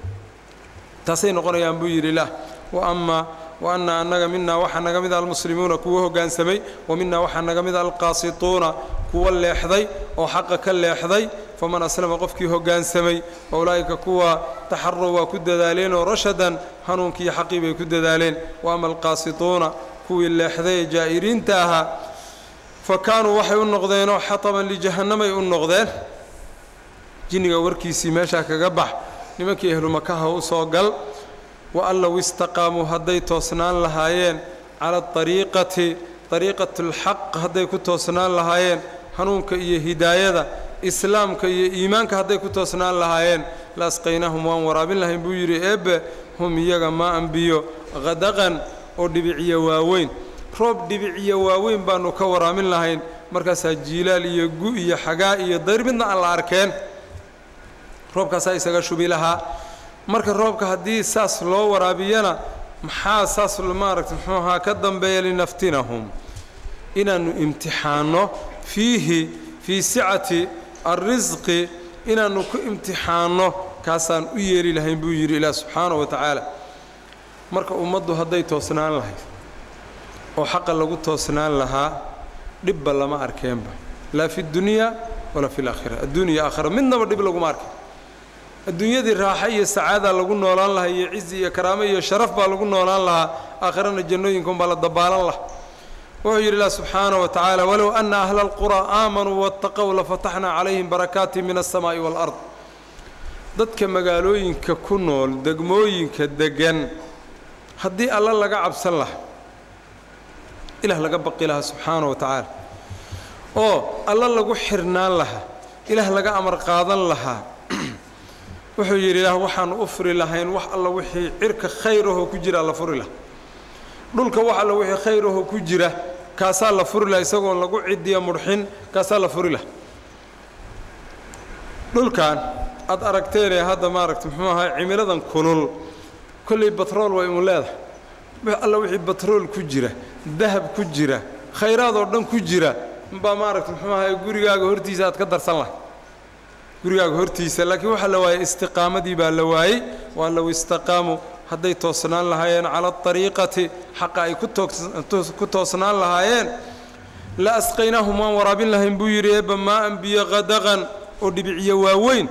taasay noqonayaan buu yidhi lah wa amaa wa anna annaga minaa waxaa naga mida almuslimuuna kuwa hoggaansamay wa minaa waxaa naga mida alqaasituuna kuwa leexday oo xaqa ka leexday faman aslama qofkii hoggaansamay wa ulaa'ika kuwa taxarow waa ku dadaaleen oo rashadan hanuunkii xaqii bay ku dadaaleen wa ama alqaasituuna kuwii leexday ee jaa'iriinta ahaa fa kaanuu waxay u noqdeenoo xataban lijahannamay u noqdeen jinniga warkiisii meeshaa kaga bax nimankii ahlu makaha u soo gal wa an low istaqaamuu hadday toosnaan lahaayeen cala ariiqati ariiqatulxaq hadday ku toosnaan lahaayeen hanuunka iyo hidaayada islaamka iyo iimaanka hadday ku toosnaan lahaayeen la asqaynahum waan waraabin lahayn buu yidhi eebbe hum iyaga maa anbiyo qadaqan oo dhibiciyo waaweyn roob dhibiciyo waaweyn baannu ka waraamin lahayn markaasaa jiilaal iyo gu iyo xagaa iyo dayr midna aan la arkeen roobkaasaa isaga shubi lahaa marka roobka haddii saas loo waraabiyana maxaa saas maaragta muxuu ahaa ka dambeeya linaftinahum inaannu imtixaanno fiihi fii sicati alrisqi inaannu ku imtixaanno kaasaan u yeeli lahayn buu yidhi ilaah subxaanahu wa tacaala marka ummaddu hadday toosnaan lahayd oo xaqa lagu toosnaan lahaa dhibba lama arkeenba laa fi dunyaa walaa fi laakhira adduuniya aakhira midnaba dhib laguma arkin adduunyadii raaxo iyo sacaada lagu noolaan lahaa iyo cizi iyo karaamo iyo sharaf baa lagu noolaan lahaa aakhirana jannooyinkaunbaa la dabaalan laha wuxuu yidhi ilah subxaana wa tacaala walow ana ahla alquraa aamanuu waataqow lafataxnaa calayhim barakaati min alsamaa'i waalard dadka magaalooyinka ku nool degmooyinka deggan haddii alla laga cabsan laha ilaah laga baqi lahaa subxaana wa tacaala oo alla lagu xirnaan lahaa ilaah laga amar qaadan lahaa wuxuu yidhi ilaah waxaanu u furi lahayn wax alla wixii cirka khayrahoo ku jira la furi laha dhulka wax alla wixii khayrahoo ku jira kaasaa la furi laha isagoon lagu cidiya mudxin kaasaa la furi laha dhulkan aad aragteen ee hadda maaragta muxuu ahaa cimiladan kulul kolley batrool waa imu leedahay alla wixii batrool ku jira dahab ku jira khayraad oo dhan ku jira baa maaragta muxuu ahaa gurigaaga hortiisa aad ka darsan lahay gurigaaga hortiisa laakiin waxaa la waayey istiqaamadii baa la waayey waa low istaqaamuu hadday toosnaan lahaayeen cala ariiqati xaqa ay ku toosnaan lahaayeen la asqaynaahum waan waraabin lahayn buu yidhi eebba maa anbiyo qadaqan oo dhibiciyo waaweyn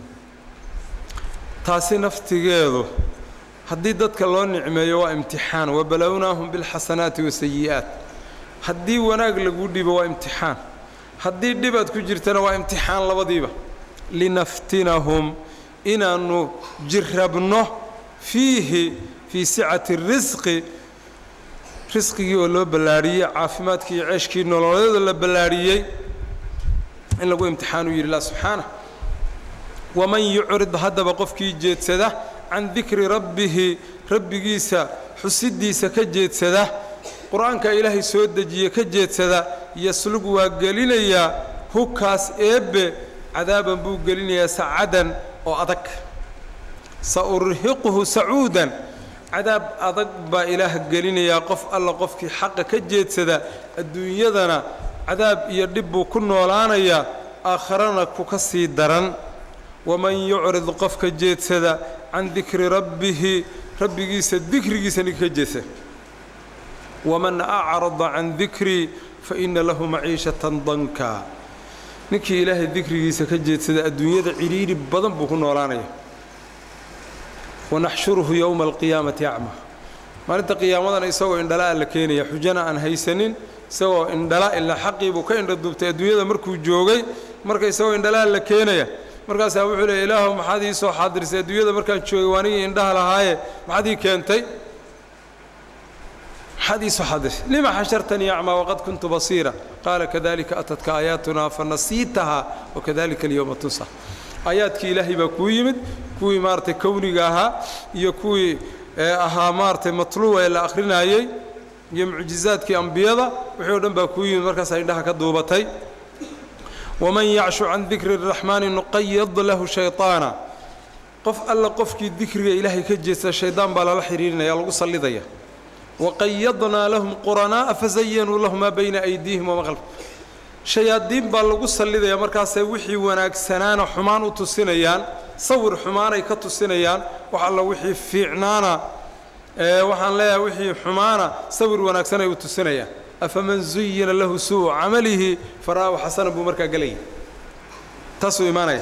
taasi naftigeedu haddii dadka loo nicmeeyo waa imtixaan wabalownaahum bilxasanaati wasayi'aat haddii wanaag lagu dhibo waa imtixaan haddii dhibaad ku jirtana waa imtixaan labadiiba linaftinahum inaannu jirrabno fiihi fii sicati risqi risqigii oo loo ballaadhiyey caafimaadkii iyo ceeshkii nololeeda la ballaadhiyey in lagu imtixaan u yidhi lah subxaanah waman yucrid haddaba qofkii jeedsada can dikri rabbihi rabbigiisa xusiddiisa ka jeedsada qur-aanka ilaahay soo dejiye ka jeedsada yaslug waa gelinayaa hugkaas eebbe cadaaban buu gelinayaa sacadan oo adag sa urhiquhu sacuudan cadaab adag baa ilaah gelinayaa qof alla qofkii xaqa ka jeedsada adduunyadana cadaab iyo dhib buu ku noolaanayaa aakharana ku ka sii daran waman yucrid qofka jeedsada can dikri rabbihi rabbigiisa dikrigiisa ninka ka jeedsada waman acrada can dikrii fa ina lahu maciishatan danka ninkii ilaahay dikrigiisa ka jeedsada adduunyada cidhiidhi badan buu ku noolaanaya wanaxshuruhu yowma alqiyaamati acma maalinta qiyaamadana isagoo indhala la keenaya xujana aan haysanin isagoo indhala ilaa xaqii buu ka indhaduubtay adduunyada markuu joogay marka isagoo indhalaa la keenaya markaasaa wuxuu leey ilaahu maxaad ii soo xaadirsay adduunyada markaan joogay waanigii indhaha lahaaye maxaad ii keentay maxaad ii soo xadirsay lima xashartanii acmaa waqad kuntu basiira qaala kadalika atadka aayaatunaa fanasiitahaa wakadalika alyowma tunsa aayaadkii ilaahay baa kuu yimid kuwii maaratay kowniga ahaa iyo kuwii ahaa maaratay matluuba ee la akhrinayey iyo mucjizaadkii ambiyada wixii o dhan baa kuu yimid markaasaa indhaha ka duubatay waman yacshu can dikri اraxmaani nuqayad lahu shayطaana qof alla qofkii dikriga ilaahay ka jeesta shaydaan baa lala xidhiirinaya lagu sallidaya waqayadnaa lahum quranaa'a fazayanuu lahu maa bayna aydiihim wama khalf shayaadiin baa lagu sallidaya markaasay wixii wanaagsanaana xumaan u tusinayaan sawir xumaanay ka tusinayaan wax alla wixii fiicnaana waxaan leeyahay wixii xumaana sawir wanaagsan ay u tusinayaan afaman zuyina lahu suu'u camalihi fara'ahu xasanan buu markaa gelaya taasuu imaanaya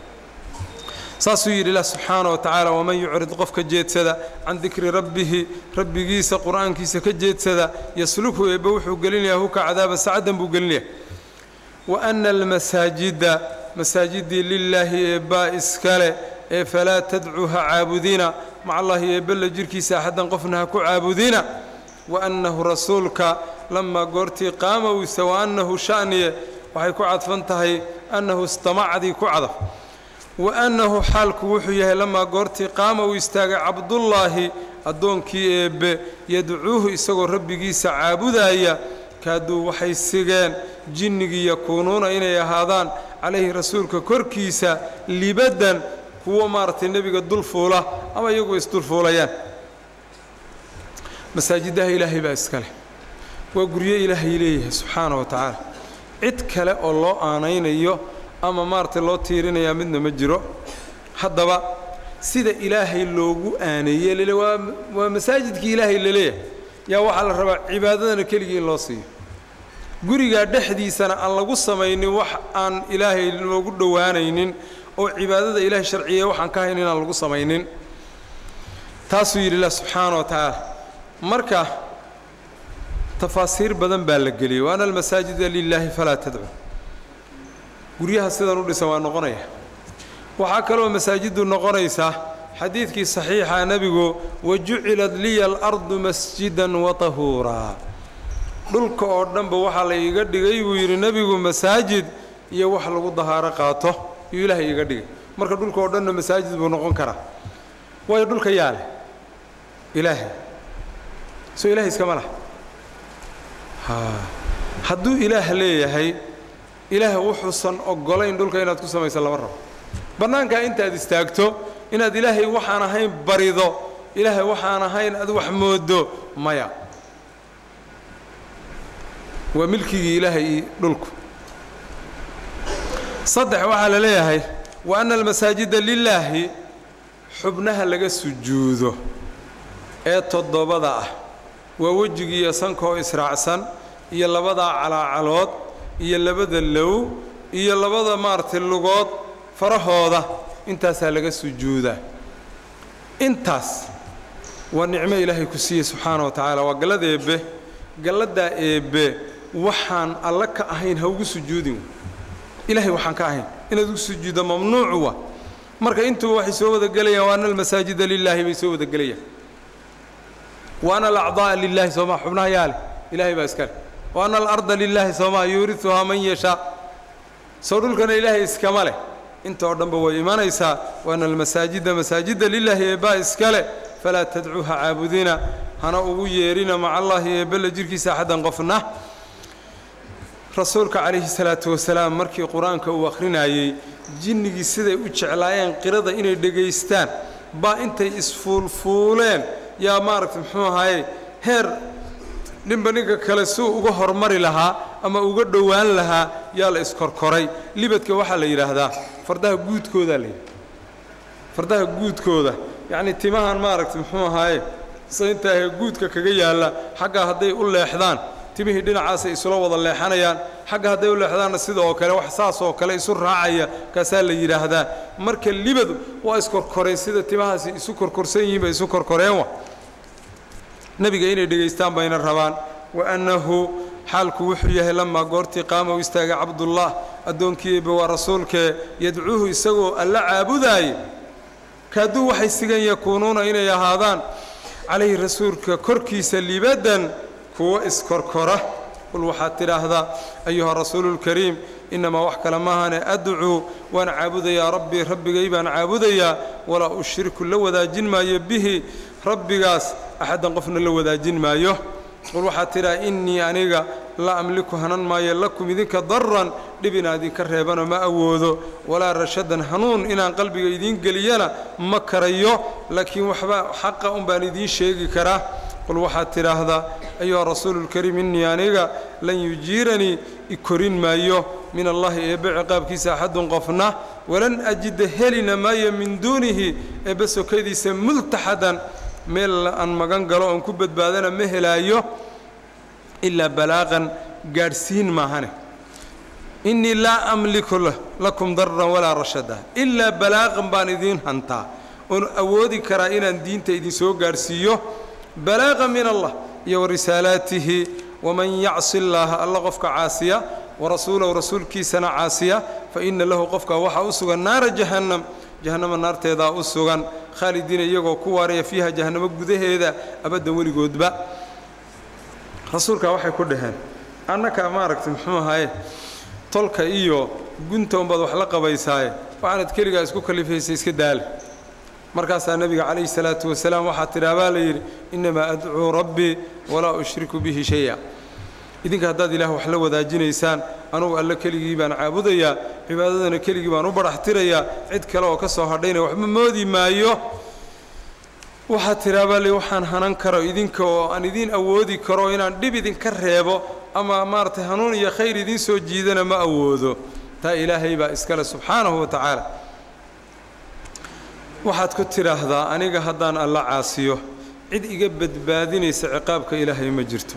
saasuu yidhi ilah subxaana wa tacaala waman yucrid qofka jeedsada can dikri rabbihi rabbigiisa qur'aankiisa ka jeedsada yaslukhu eebbe wuxuu gelinayaa huka cadaaba sacdan buu gelinaya wa ana almasaajida masaajidii lilaahi eebbaa iskale ee falaa tadcuu ha caabudina maca allaahi eebbella jirhkiisa axaddan qofna ha ku caabudina wa annahu rasuulka lamaa goortii qaama wisa wa annahu sha'niye waxay ku cadfan tahay annahu istamacdii ku cadaf wa annahu xaalku wuxuu yahay lamaa goortii qaama uu istaagay cabdullaahi addoonkii eebbe yadcuuhu isagoo rabbigiisa caabudaaya kaaduu waxay sigeen jinnigii yakuunuuna inay ahaadaan calayhi rasuulka korkiisa libaddan kuwo maaragtay nebiga dulfuula ama iyagu isdulfuulayaan masaajidaha ilaahay baa iska leh waa guryo ilaahay leeyahay subxaana wa tacaala cid kale oo loo aanaynayo ama maaragtay loo tiirinayaa midna ma jiro haddaba sida ilaahay loogu aaneeye lele waa waa masaajidkii ilaahay laleeyahay yaa waxaa la rabaa cibaadadana keligii in loo siiyo gurigaa dhexdiisana aan lagu samaynin wax aan ilaahay loogu dhowaanaynin oo cibaadada ilaahay sharciyeeye waxaan ka hayn inaan lagu samaynin taasuu yidhi ilah subxaana wa tacaala marka tafaasiir badan baa la geliyey wa ana almasaajida lilaahi falaa tadcu guryaha sidan u dhisan waa noqonaya waxaa kaloo masaajiddu noqonaysaa xadiidkii saxiixa nebigu wajucilat liya alardu masjidan wa tahuuraa dhulka oo dhanba waxaa la iiga dhigay buu yidhi nebigu masaajid iyo wax lagu dahaaro qaato iyuu ilaahay iiga dhigay marka dhulka oo dhanna masaajid buu noqon karaa waayo dhulka yaa leh ilaahay soo ilahay iskama lah hadduu ilaah leeyahay ilaah wuxuusan oggolayn dhulka inaad ku samayso lama rabo bannaankaa intaad istaagto inaad ilaahay waxaan ahayn barido ilaahay waxaan ahayn aad wax moodo maya waa milkigii ilaahay iyo dhulku saddex waxaa la leeyahay wa anna almasaajida lilaahi xubnaha laga sujuudo ee toddobada ah waa wejigiiyo sankaoo israacsan iyo labadaa calaacalood iyo labada low iyo labada maaragtay lugood farahooda intaasaa laga sujuudaa intaas waa nicmo ilaahay ku siiyey subxaana wa tacaala waa gallada eebbe galladaa eebbe waxaan alla ka ahayn ha ugu sujuudin ilaahay waxaan ka ahayn inaad ugu sujuuddo mamnuucu wa marka intuba waxay soo wada gelayaan wa ana almasaajida lilaahi bay soo wada gelayaan wa ana alacdaa'a lilaahi soomaa xubnaha yaa leh ilaahay baa iska leh wa ana alarda lilaahi soomaa yuuriuhaa man yashaa soo dhulkana ilaahay iskama leh inta oo dhanba way imanaysaa wa ana almasaajida masaajida lilaahi eebbaa iska leh falaa tadcuuha caabudina hana ugu yeerina maca allaahi eebbella jirhkiisa axaddan qofna rasuulka calayhi salaatu wasalaam markii qur-aanka uu akhrinayey jinnigii siday u jeclaayeen qirada inay dhegaystaan baa intay isfuulfuuleen yaa maaragta muxuu ahaye heer ninba ninka kale suu uga hormari lahaa ama uga dhowaan lahaa yaa la iskorkoray libadka waxaa la yidhaahdaa fardaha guudkoodaa la yidhahda fardaha guudkooda yacnii timahan maaragta muxuu ahaaye saintaahe guudka kaga yaalla xagga hadday u leexdaan timihii dhinacaasay isula wada leexanayaan xagga hadday u leexdaanna sida oo kale wax saasoo kale isu raacaya kaasaa la yidhaahdaa marka libadu waa iskorkoreen sida timahaasi isu korkorsan yihiin bay isu korkoreen wa nebiga inay dhegaystaan bayna rabaan wa annahu xaalku wuxuu yahay lamaa goortii qaama u istaagay cabdullah addoonkii eebbe waa rasuulkee yadcuuhu isagoo alla caabudaaya kaaduu waxay sigan yakuunuuna inay ahaadaan calayhi rasuulka korkiisa libaddan kuwo iskorkora qul waxaad tidhaahdaa ayuha rasuuluulkariim innamaa wax kale maahane adcuu waan caabudayaa rabbii rabbigay baan caabudayaa walaa ushriku la wadaajin maayo bihi rabbigaas axaddan qofna la wadaajin maayo qul waxaad tidhaha innii aniga laa amliku hanan maayo lakum idinka daran dhib inaan idinka reebano ma awoodo walaa rashadan hanuun inaan qalbiga idiin geliyana ma karayo laakiin waxba xaqa un baan idiin sheegi karaa qul waxaad tidhaahdaa ayuha rasuululkariim innii aniga lan yujiiranii i korin maayo min allahi eebbe ciqaabkiisa axadun qofna walan ajida helina maayo min duunihi eebbe sokadiisa multaxadan meel aan magan galo oon ku badbaadana ma helaayo ilaa balaaqan gaadhsiin maahane innii laa amliku lakum daran walaa rashada ilaa balaaqan baan idiin hantaa oon awoodi karaa inaan diinta idinsoo gaadhsiiyo balaaqa min allah iyo warisaalaatihi waman yacsi llaaha alla qofka caasiya warasuulahu rasuulkiisana caasiya fa inna lahu qofka waxaa u sugan naara jahannam jahannama naarteedaa u sugan khaalidiina iyagoo ku waaraya fiiha jahannamo gudaheeda abaddan weligoodba rasuulkaa waxay ku dhaheen annakaa maaragtay muxuu ahaye tolka iyo gunta unbaad wax la qabaysaaye waxaanad keligaa isku kalifaysa iska daala markaasaa nebiga calayhi salaatu wasalaam waxaa tidhaha baa la yidhi innamaa adcuu rabbii walaa ushriku bihi shaya idinka haddaad ilaah wax la wadaajinaysaan anugu alle keligii baan caabudayaa cibaadadana keligii baan u badhaxtirayaa cid kale oo ka soo hadhayna waxba moodi maayo waxaa tidhaha baa la waxaan hanan karo idinka oo aan idiin awoodi karo inaan dhib idinka reebo ama maaragtay hanuun iyo khayr idiin soo jiidana ma awoodo taa ilaahay baa iskale subxaanahu wa tacaala waxaad ku tidhaahdaa aniga haddaan alla caasiyo cid iga badbaadinaysa ciqaabka ilaahay ma jirto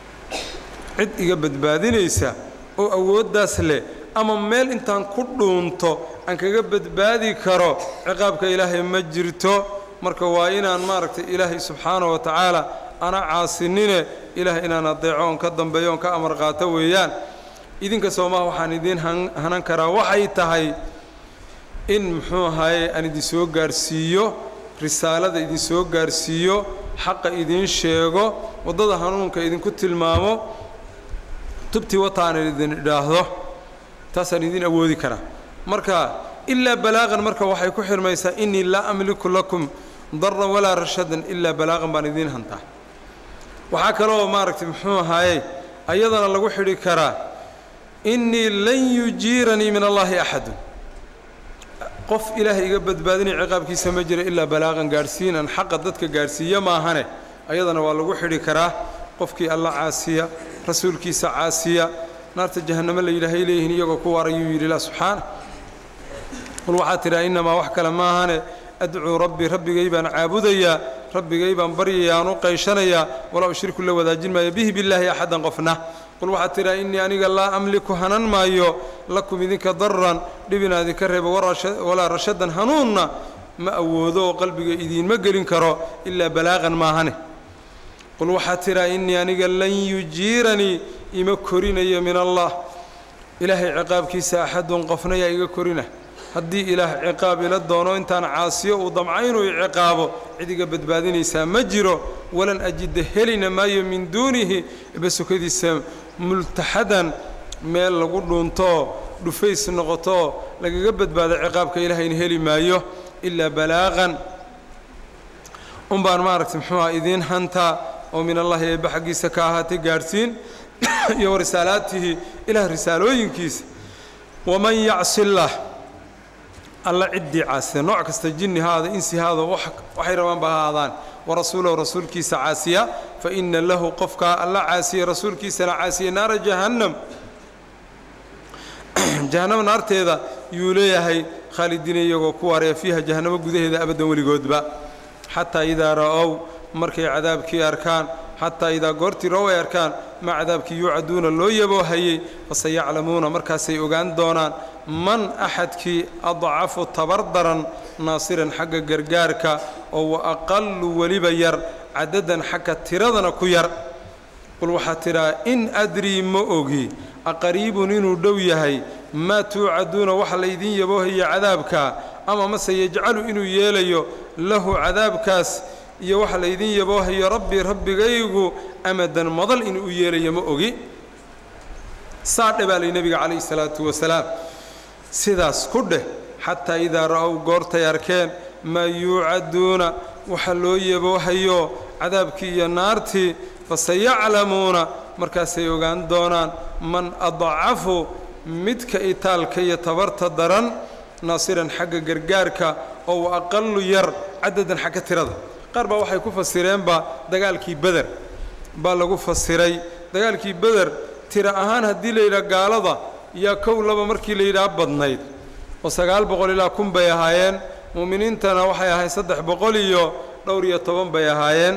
cid iga badbaadinaysa oo awooddaas leh ama meel intaan ku dhuunto aan kaga badbaadi karo ciqaabka ilaahay ma jirto marka waa inaan maaragtay ilaahay subxaanahu wa tacaala ana caasinine ilaahay inaan adeeco oon ka dambeeyo oon ka amar qaato weeyaan idinka soomaha waxaan idiin hanan karaa waxay tahay in muxuu ahaye aan idinsoo gaarhsiiyo risaalada idinsoo gaarhsiiyo xaqa idiin sheego waddada hanuunka idinku tilmaamo tubtii wataanan idin idhaahdo taasaan idin awoodi karaa marka ilaa balaaqan marka waxay ku xirmaysaa innii laa amliku lakum daran walaa rashadan ilaa balaaqan baan idiin hantaa waxaa kaloo maaragtay muxuu ahaaye ayadana lagu xidhi karaa innii lan yujiiranii min allaahi axadun qof ilaahay iga badbaadinaya ciqaabkiisa ma jira ilaa balaaqan gaadhsiin aan xaqa dadka gaadhsiiya maahane ayadana waa lagu xidhi karaa qofkii alla caasiya rasuulkiisa caasiya naarta jahannamo la yidhaahay leeyihiin iyagoo ku waarayuu yidhi la subxaana qul waxaa tidhaha innamaa wax kale maahane adcuu rabbii rabbigay baan caabudayaa rabbigay baan baryayaan u qayshanayaa walaa ushriku la wadaajin maayo bihi billaahi axadan qofna qul waxaad tidhaha innii aniga laa amliku hanan maayo lakum idinka daran dhib inaa idinka reebo walaa rashadan hanuunna ma awoodo oo qalbiga idiinma gelin karo ilaa balaaqan maahane qul waxaad tidhaha innii aniga lan yujiiranii ima korinayo min allah ilaahay ciqaabkiisa axadun qofna yaa iga korina haddii ilaah ciqaab ila doono intaan caasiyo uu damca inuu ciqaabo cid iga badbaadinaysaa ma jiro walan ajida helina maayo min duunihi basukadiisa multaxadan meel lagu dhuuntoo dhufays noqotoo lagaga badbaado ciqaabka ilaahayna heli maayo ilaa balaaqan un baan maaragtay muxuuha idiin hantaa oo min allahi eebba xaggiisa ka ahaatay gaadhsiin iyo risaalaatihi ilaah risaalooyinkiisa waman yacsi illaah alla ciddii caasiya nooc kasta jinni haada insi haada waxay rabaan ba ha ahaadaan warasuulahu rasuulkiisa caasiya fa inna lahu qofkaa alla caasiya rasuulkiisana caasiya naara jahannam jahannamo naarteeda yuu leeyahay khaalidiina iyagoo ku waaraya fiiha jahannamo gudaheeda abaddan weligoodba xataa idaa ra'ow markay cadaabkii arkaan xataa idaa goortii ra'ow ay arkaan ma cadaabkii yuucaduuna loo yaboohayey faseyaclamuuna markaasay ogaan doonaan man axadkii adcafu tabar daran naasiran xagga gargaarka oo wa aqallu weliba yar cadadan xagga tiradana ku yar qul waxaa tidhaha in adrii ma ogi aqariibun inuu dhow yahay maa tuucaduuna waxa laydin yaboohaya cadaabka ama mase yajcalu inuu yeelayo lahu cadaabkaas iyo waxa laydin yaboohayo rabbi rabbigaygu amadan madal inuu u yeelayo ma ogi saadhe baa lay nebiga calayhi salaatu wasalaam sidaas ku dheh xataa idaa ra'ow goortay arkeen maa yuucaduuna waxa loo yaboohayo cadaabkii iyo naartii fasayaclamuuna markaasay ogaan doonaan man adcafu midka itaalka iyo tabarta daran naasiran xagga gargaarka oo wa aqalu yar cadadan xagga tirada qaar baa waxay ku fasireenba dagaalkii beder baa lagu fasiray dagaalkii beder tira ahaan haddii la yidhaha gaalada yaa kow laba markii la yidhaha badnayd oo sagaal boqol ilaa kun bay ahaayeen mu'miniintana waxay ahayd saddex boqol iyo dhowr iyo toban bay ahaayeen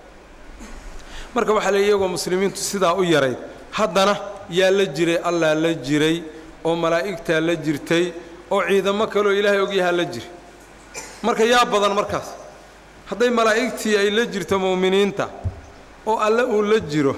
marka waxaa la iyagoo muslimiintu sidaa u yarayd haddana yaa la jiray allaa la jiray oo malaa'igtaa la jirtay oo ciidamo kaleoo ilaahay ogyahaa la jiray marka yaa badan markaas hadday malaa'igtii ay la jirto mu'miniinta oo alle uu la jiro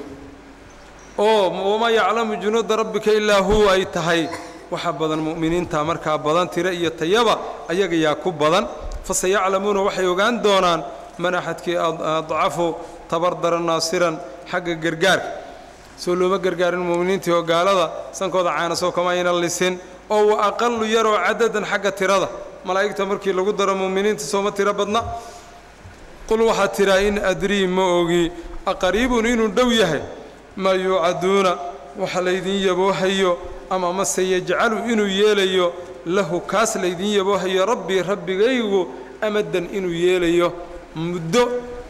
oo wamaa yaclamu junuuda rabbika ilaa huwa ay tahay waxa badan mu'miniinta markaa badan tiro iyo tayaba ayaga yaa ku badan faseyaclamuuna waxay ogaan doonaan man axadkii adcafu tabar daran naasiran xagga gargaarka soo looma gargaarin mu'miniintii oo gaalada sankooda caanasoo kama ayna lisin oo wa aqalu yaroo cadadan xagga tirada malaa'igta markii lagu daro mu'miniinta sooma tiro badna qul waxaad tidhaa in adrii ma ogi aqariibun inuu dhow yahay maa yuucaduuna waxa laydin yaboohayo ama mase yajcalu inuu yeelayo lahu kaas laydin yaboohayo rabbii rabbigaygu amadan inuu yeelayo muddo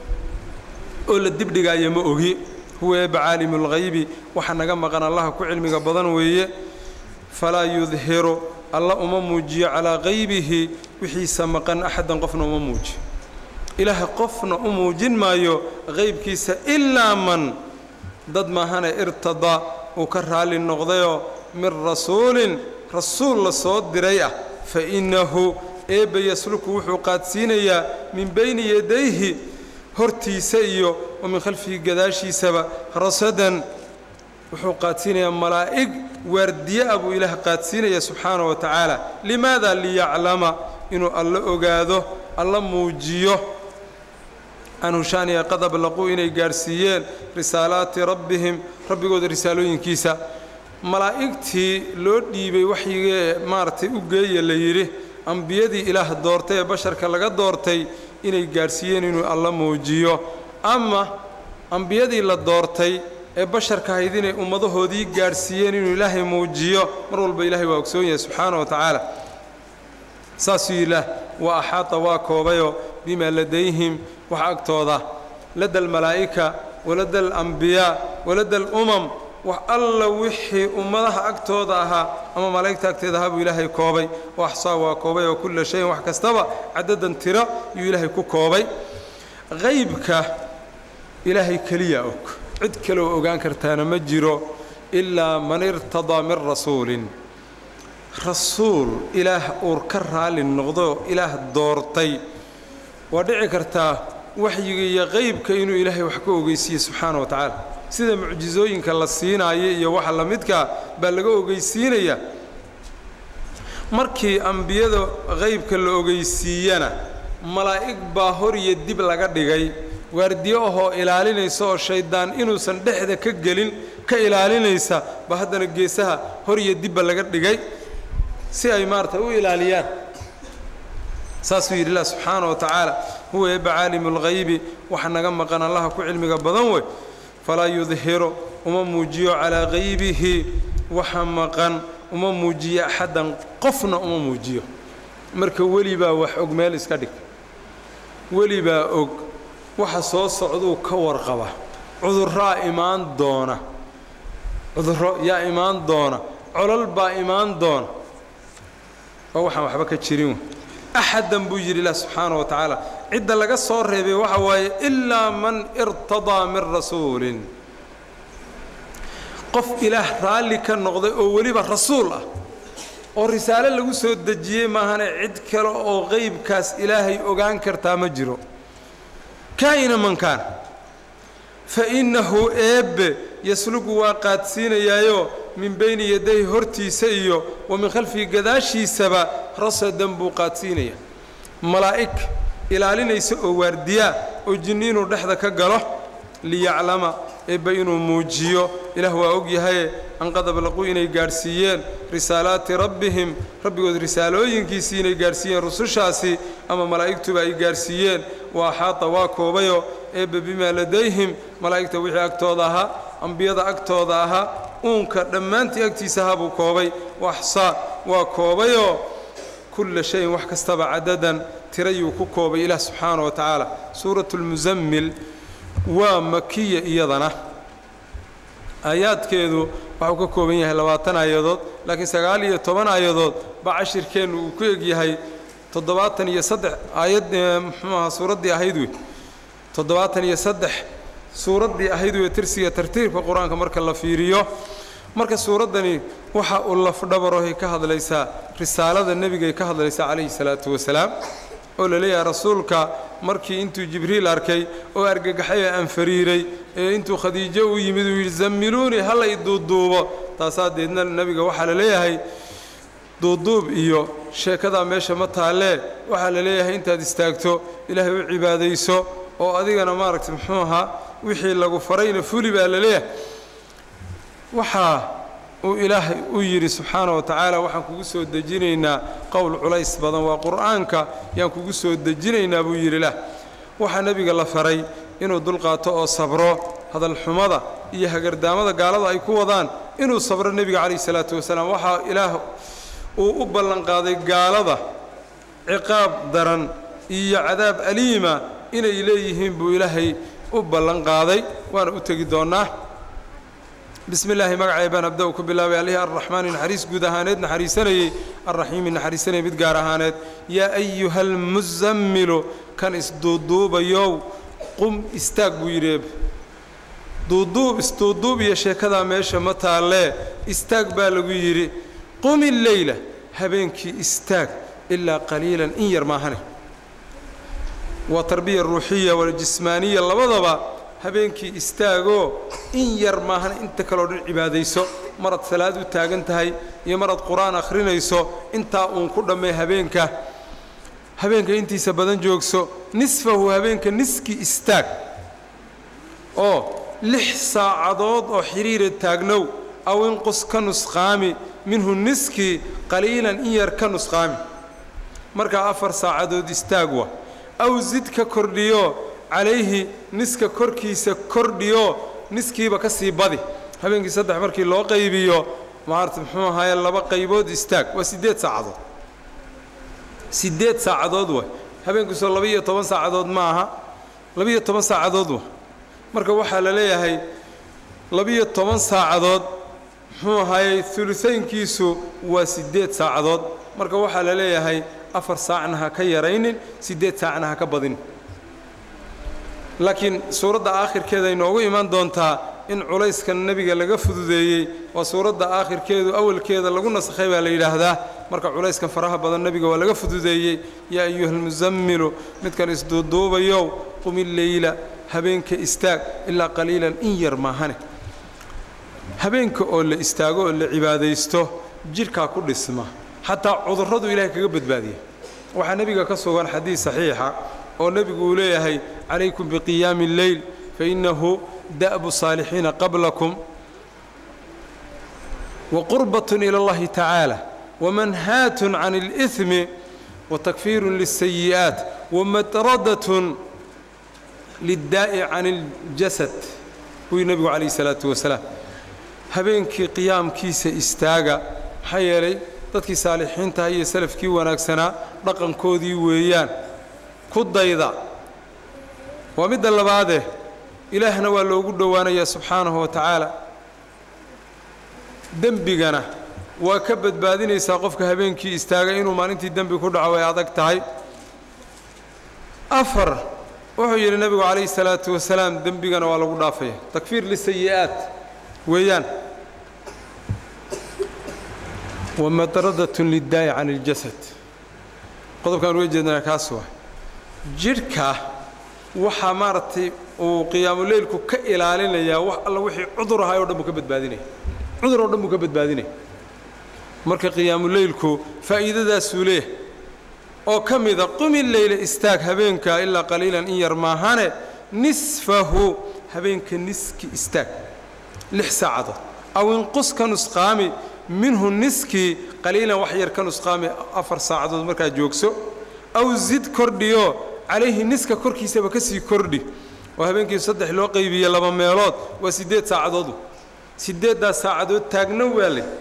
oo la dibdhigaayo ma ogi huwa eeba caalimu lghaybi waxa naga maqan allaha ku cilmiga badan weeye falaa yudhiru alla uma muujiyo calaa qaybihi wixiisa maqan axadan qofna uma muujiyo ilaaha qofna u muujin maayo qaybkiisa ilaa man dad maahane irtadaa uu ka raalli noqdayoo min rasuulin rasuul la soo diray ah fa innahu eebba yasluku wuxuu qaadsiinayaa min bayni yadayhi hortiisa iyo wa min khalfihi gadaashiisaba rasadan wuxuu qaadsiinayaa malaa'ig waardiye ah buu ilaah qaadsiinaya subxaana wa tacaala limaada liyaclama inuu alla ogaado alla muujiyo anhu shaaniya qad ablaquu inay gaadhsiiyeen risaalaati rabbihim rabbigooda risaalooyinkiisa malaa'igtii loo dhiibay waxyigee maaragtay u geeya la yidhi ambiyadii ilaah doortay ee basharka laga doortay inay gaadhsiiyeen inuu alla muujiyo ama ambiyadii la doortay ee basharka ahayd inay ummadahoodii gaadhsiiyeen inuu ilaahay muujiyo mar walba ilaahay waa ogsoon yahay subxaana wa tacaala saasuu ilaah wa axaata waa koobayoo bimaa ladayhim waxa agtooda lada almalaa'ika walada alambiyaa walada alumam wax alla wixii ummadaha agtooda ahaa ama malaa'igta agteeda ahaa buu ilaahay koobay oo axsaa waa koobay oo kulla shayin wax kastaba cadadan tiro yuu ilaahay ku koobay qaybka ilaahay keliya og cid kaleoo ogaan kartaana ma jiro ilaa man irtadaa min rasuulin rasuul ilaah uur ka raalli noqdo ilaah doortay waa dhici kartaa waxyiga iyo qaybka inuu ilaahay wax ka ogeysiiye subxaana wa tacaala sida mucjisooyinka la siinaayo iyo waxa la midkaa baa laga ogeysiinayaa markii ambiyada qaybka la ogeysiiyana malaa'ig baa hor iyo dib laga dhigay waardiyo ahoo ilaalinaysa oo shayddaan inuusan dhexda ka gelin ka ilaalinaysa ba haddana geesaha hor iyo dibba laga dhigay si ay maarata u ilaaliyaan saasuu yidhi ilah subxaana wa tacaala huwa eebba caalimu lghaybi waxa naga maqan allaha ku cilmiga badan wey falaa yudhiru uma muujiyo calaa qaybihi waxa maqan uma muujiyo axaddan qofna uma muujiyo marka welibaa wax og meel iska dhig welibaa og waxa soo socduu ka warqaba cudurraa imaan doona cudurro yaa imaan doona colol baa imaan doona waa waxaan waxba ka jirin axadan buu yidhi ilah subxaana wa tacaala cidda laga soo reebay waxa waaye ilaa man irtadaa min rasuulin qof ilaah raalli ka noqday oo weliba rasuul ah oo risaale lagu soo dejiyey maahane cid kale oo qaybkaas ilaahay ogaan kartaa ma jiro kaa'ina man kaana fa innahu eebbe yaslugu waa qaadsiinayaayo min bayni yadayhi hortiisa iyo wa min khalfihi gadaashiisaba rasadan buu qaadsiinaya malaa'ig ilaalinaysa oo waardiyaa oo jinni inuu dhexda ka galo liyaclama eebba inuu muujiyo ilaah waa og yahaye an qad ablaquu inay gaadhsiiyeen risaalaati rabbihim rabbigood risaalooyinkiisii inay gaadhsiiyeen rusushaasi ama malaa'igtuba ay gaadhsiiyeen waa axaata waa koobayoo eebbe bimaa ladayhim malaa'igta wixii agtooda ahaa ambiyada agtooda ahaa uunka dhammaantii agtiisa ahaa buu koobay waxsaa waa koobayoo kulla shayin wax kastaba cadadan tirayuu ku koobay ilaah subxaana wa tacaala suuratu lmusammil waa makiya iyadana aayaadkeedu waxuu ka kooban yahay labaatan aayadood laakiin sagaal iyo toban aayadood baa cashirkeennu uu ku egyahay toddobaatan iyo saddex aayad muxuu ahaa suuraddii ahayd wey toddobaatan iyo saddex suuraddii ahayd wey tirsiga tartiibka qur-aanka marka la fiiriyo marka suuraddani waxa uu lafdhabarohay ka hadlaysaa risaalada nebigay ka hadlaysaa calayhi salaatu wasalaam oo la leeyahay rasuulka markii intuu jibriil arkay oo argagaxay ee anfariiray ee intuu khadiijo u yimid uu yidhi zammiluunii hala i duuduubo taasaa deedna nebiga waxaa la leeyahay duuduub iyo sheekadaa meesha ma taallee waxaa la leeyahay intaad istaagto ilaahay u cibaadayso oo adigana maaragtay muxuu ahaa wixii lagu farayna fuli baa la leeyahay waxaa uu ilaahay u yidhi subxaana wa tacaala waxaan kugu soo dejinaynaa qowl culays badan waa qur'aanka yaan kugu soo dejinaynaa buu yidhi lah waxaa nebiga la faray inuu dulqaato oo sabro hadalxumada iyo hagardaamada gaalada ay ku wadaan inuu sabro nebiga calayhi salaatu wasalaam waxaa ilaah uu u ballanqaaday gaalada ciqaab daran iyo cadaab aliima inay leeyihiin buu ilaahay u ballanqaaday waana u tegi doonnaa bismi illaahi magacay baan abda-u ku bilaabay allihii arraxmaani naxariis guud ahaaneed naxariisanayey arraxiimi naxariisanayay mid gaar ahaaneed yaa ayuha almusammilu kan isduuduubayow qum istaag buu yidhi duuduub isduuduub iyo sheekadaa meesha ma taallee istaag baa lagu yidhi qum illeyla habeenkii istaag ilaa qaliilan in yar maahane waa tarbiya ruuxiya waljismaaniya labadaba habeenkii istaagoo in yar maahan inta kaleo dhan cibaadayso maraad salaad u taagan tahay iyo maraad qur-aan akhrinayso intaa uun ku dhammee habeenka habeenka intiisa badan joogso nisfahu habeenka niski istaag oo lix saacadood oo xidhiira taagnow aw inqus ka nusqaami minhu niskii qaliilan in yar ka nusqaami markaa afar saacadood istaag wa aw zid ka kordhiyo calayhi niska korkiisa kordhiyo niskiiba ka sii badi habeenkii saddex markii loo qaybiyo maarata muxuu ahaaye laba qaybood istaag waa siddeed saacadood siddeed saacadood wa habeenkiisoo laba-iyo toban saacadood ma aha laba-iyo toban saacadood wa marka waxaa la leeyahay laba-iyo toban saacadood muxuu ahaayey ulusaynkiisu waa siddeed saacadood marka waxaa la leeyahay afar saacna ha ka yaraynin siddeed saacna ha ka badin laakiin suuradda aakhirkeeda inoogu imaan doontaa in culayskan nebiga laga fududeeyey waa suuradda aakhirkeedu awalkeeda lagu nasakhay baa la yidhaahdaa marka culayskan faraha badan nebiga waa laga fududeeyey yaa ayuha almusammilu midkan isduuduubayow qumi leyla habeenka istaag ilaa qaliilan in yar maahane habeenka oo la istaago oo la cibaadaysto jidhkaa ku dhisma xataa cudurradu ilaahay kaga badbaadiya waxaa nebiga ka sugan xadiis saxiixa oo nebigu uu leeyahay calaykum biqiyaami اlleyl fainahu da'bu saalixiina qablakum waqurbaة ilى اllahi tacaala wamanhaatun can اlإثmi watakfiiru liلsayi'aat wamadradaة liلdaa'i can اljasad buu nebigu calayh الsalaaةu wasalaam habeenkii qiyaamkiisa istaaga maxaa yeelay dadkii saalixiintaha iyo salafkii wanaagsanaa dhaqankoodii weeyaan ku dayda waa midda labaadee ilaahna waa loogu dhowaanayaa subxaanahu wa tacaala dembigana waa ka badbaadinaysaa qofka habeenkii istaaga inuu maalintii dembi ku dhaco ay adag tahay afar wuxuu yidhi nebigu calayhi salaatu wasalaam dembigana waa lagu dhaafaya takfiir lisayi'aat weeyaan wamadradatun liddaa'i can iljasad qodobkaan uga jeednaa kaas waa jidhka waxaa maaragtay uu qiyaamuleylku ka ilaalinayaa wax alla wixii cudur ahay o dhan buu ka badbaadinaya cudur oo dhan buu ka badbaadinaya marka qiyaamuleylku faa'iidadaasuu leeyahay oo ka mida qumi leyla istaag habeenka ilaa qaliilan in yar maahane nisfahu habeenka niski istaag lix saacadood aw inqus ka nusqaami minhu niskii qaliilan wax yar ka nusqaami afar saacadood markaa joogso aw zid kordhiyo calayhi niska korkiisaba ka sii kordhi oo habeenkii saddex loo qaybiye laba meelood waa siddeed saacadood siddeeddaas saacadood taagna waa leh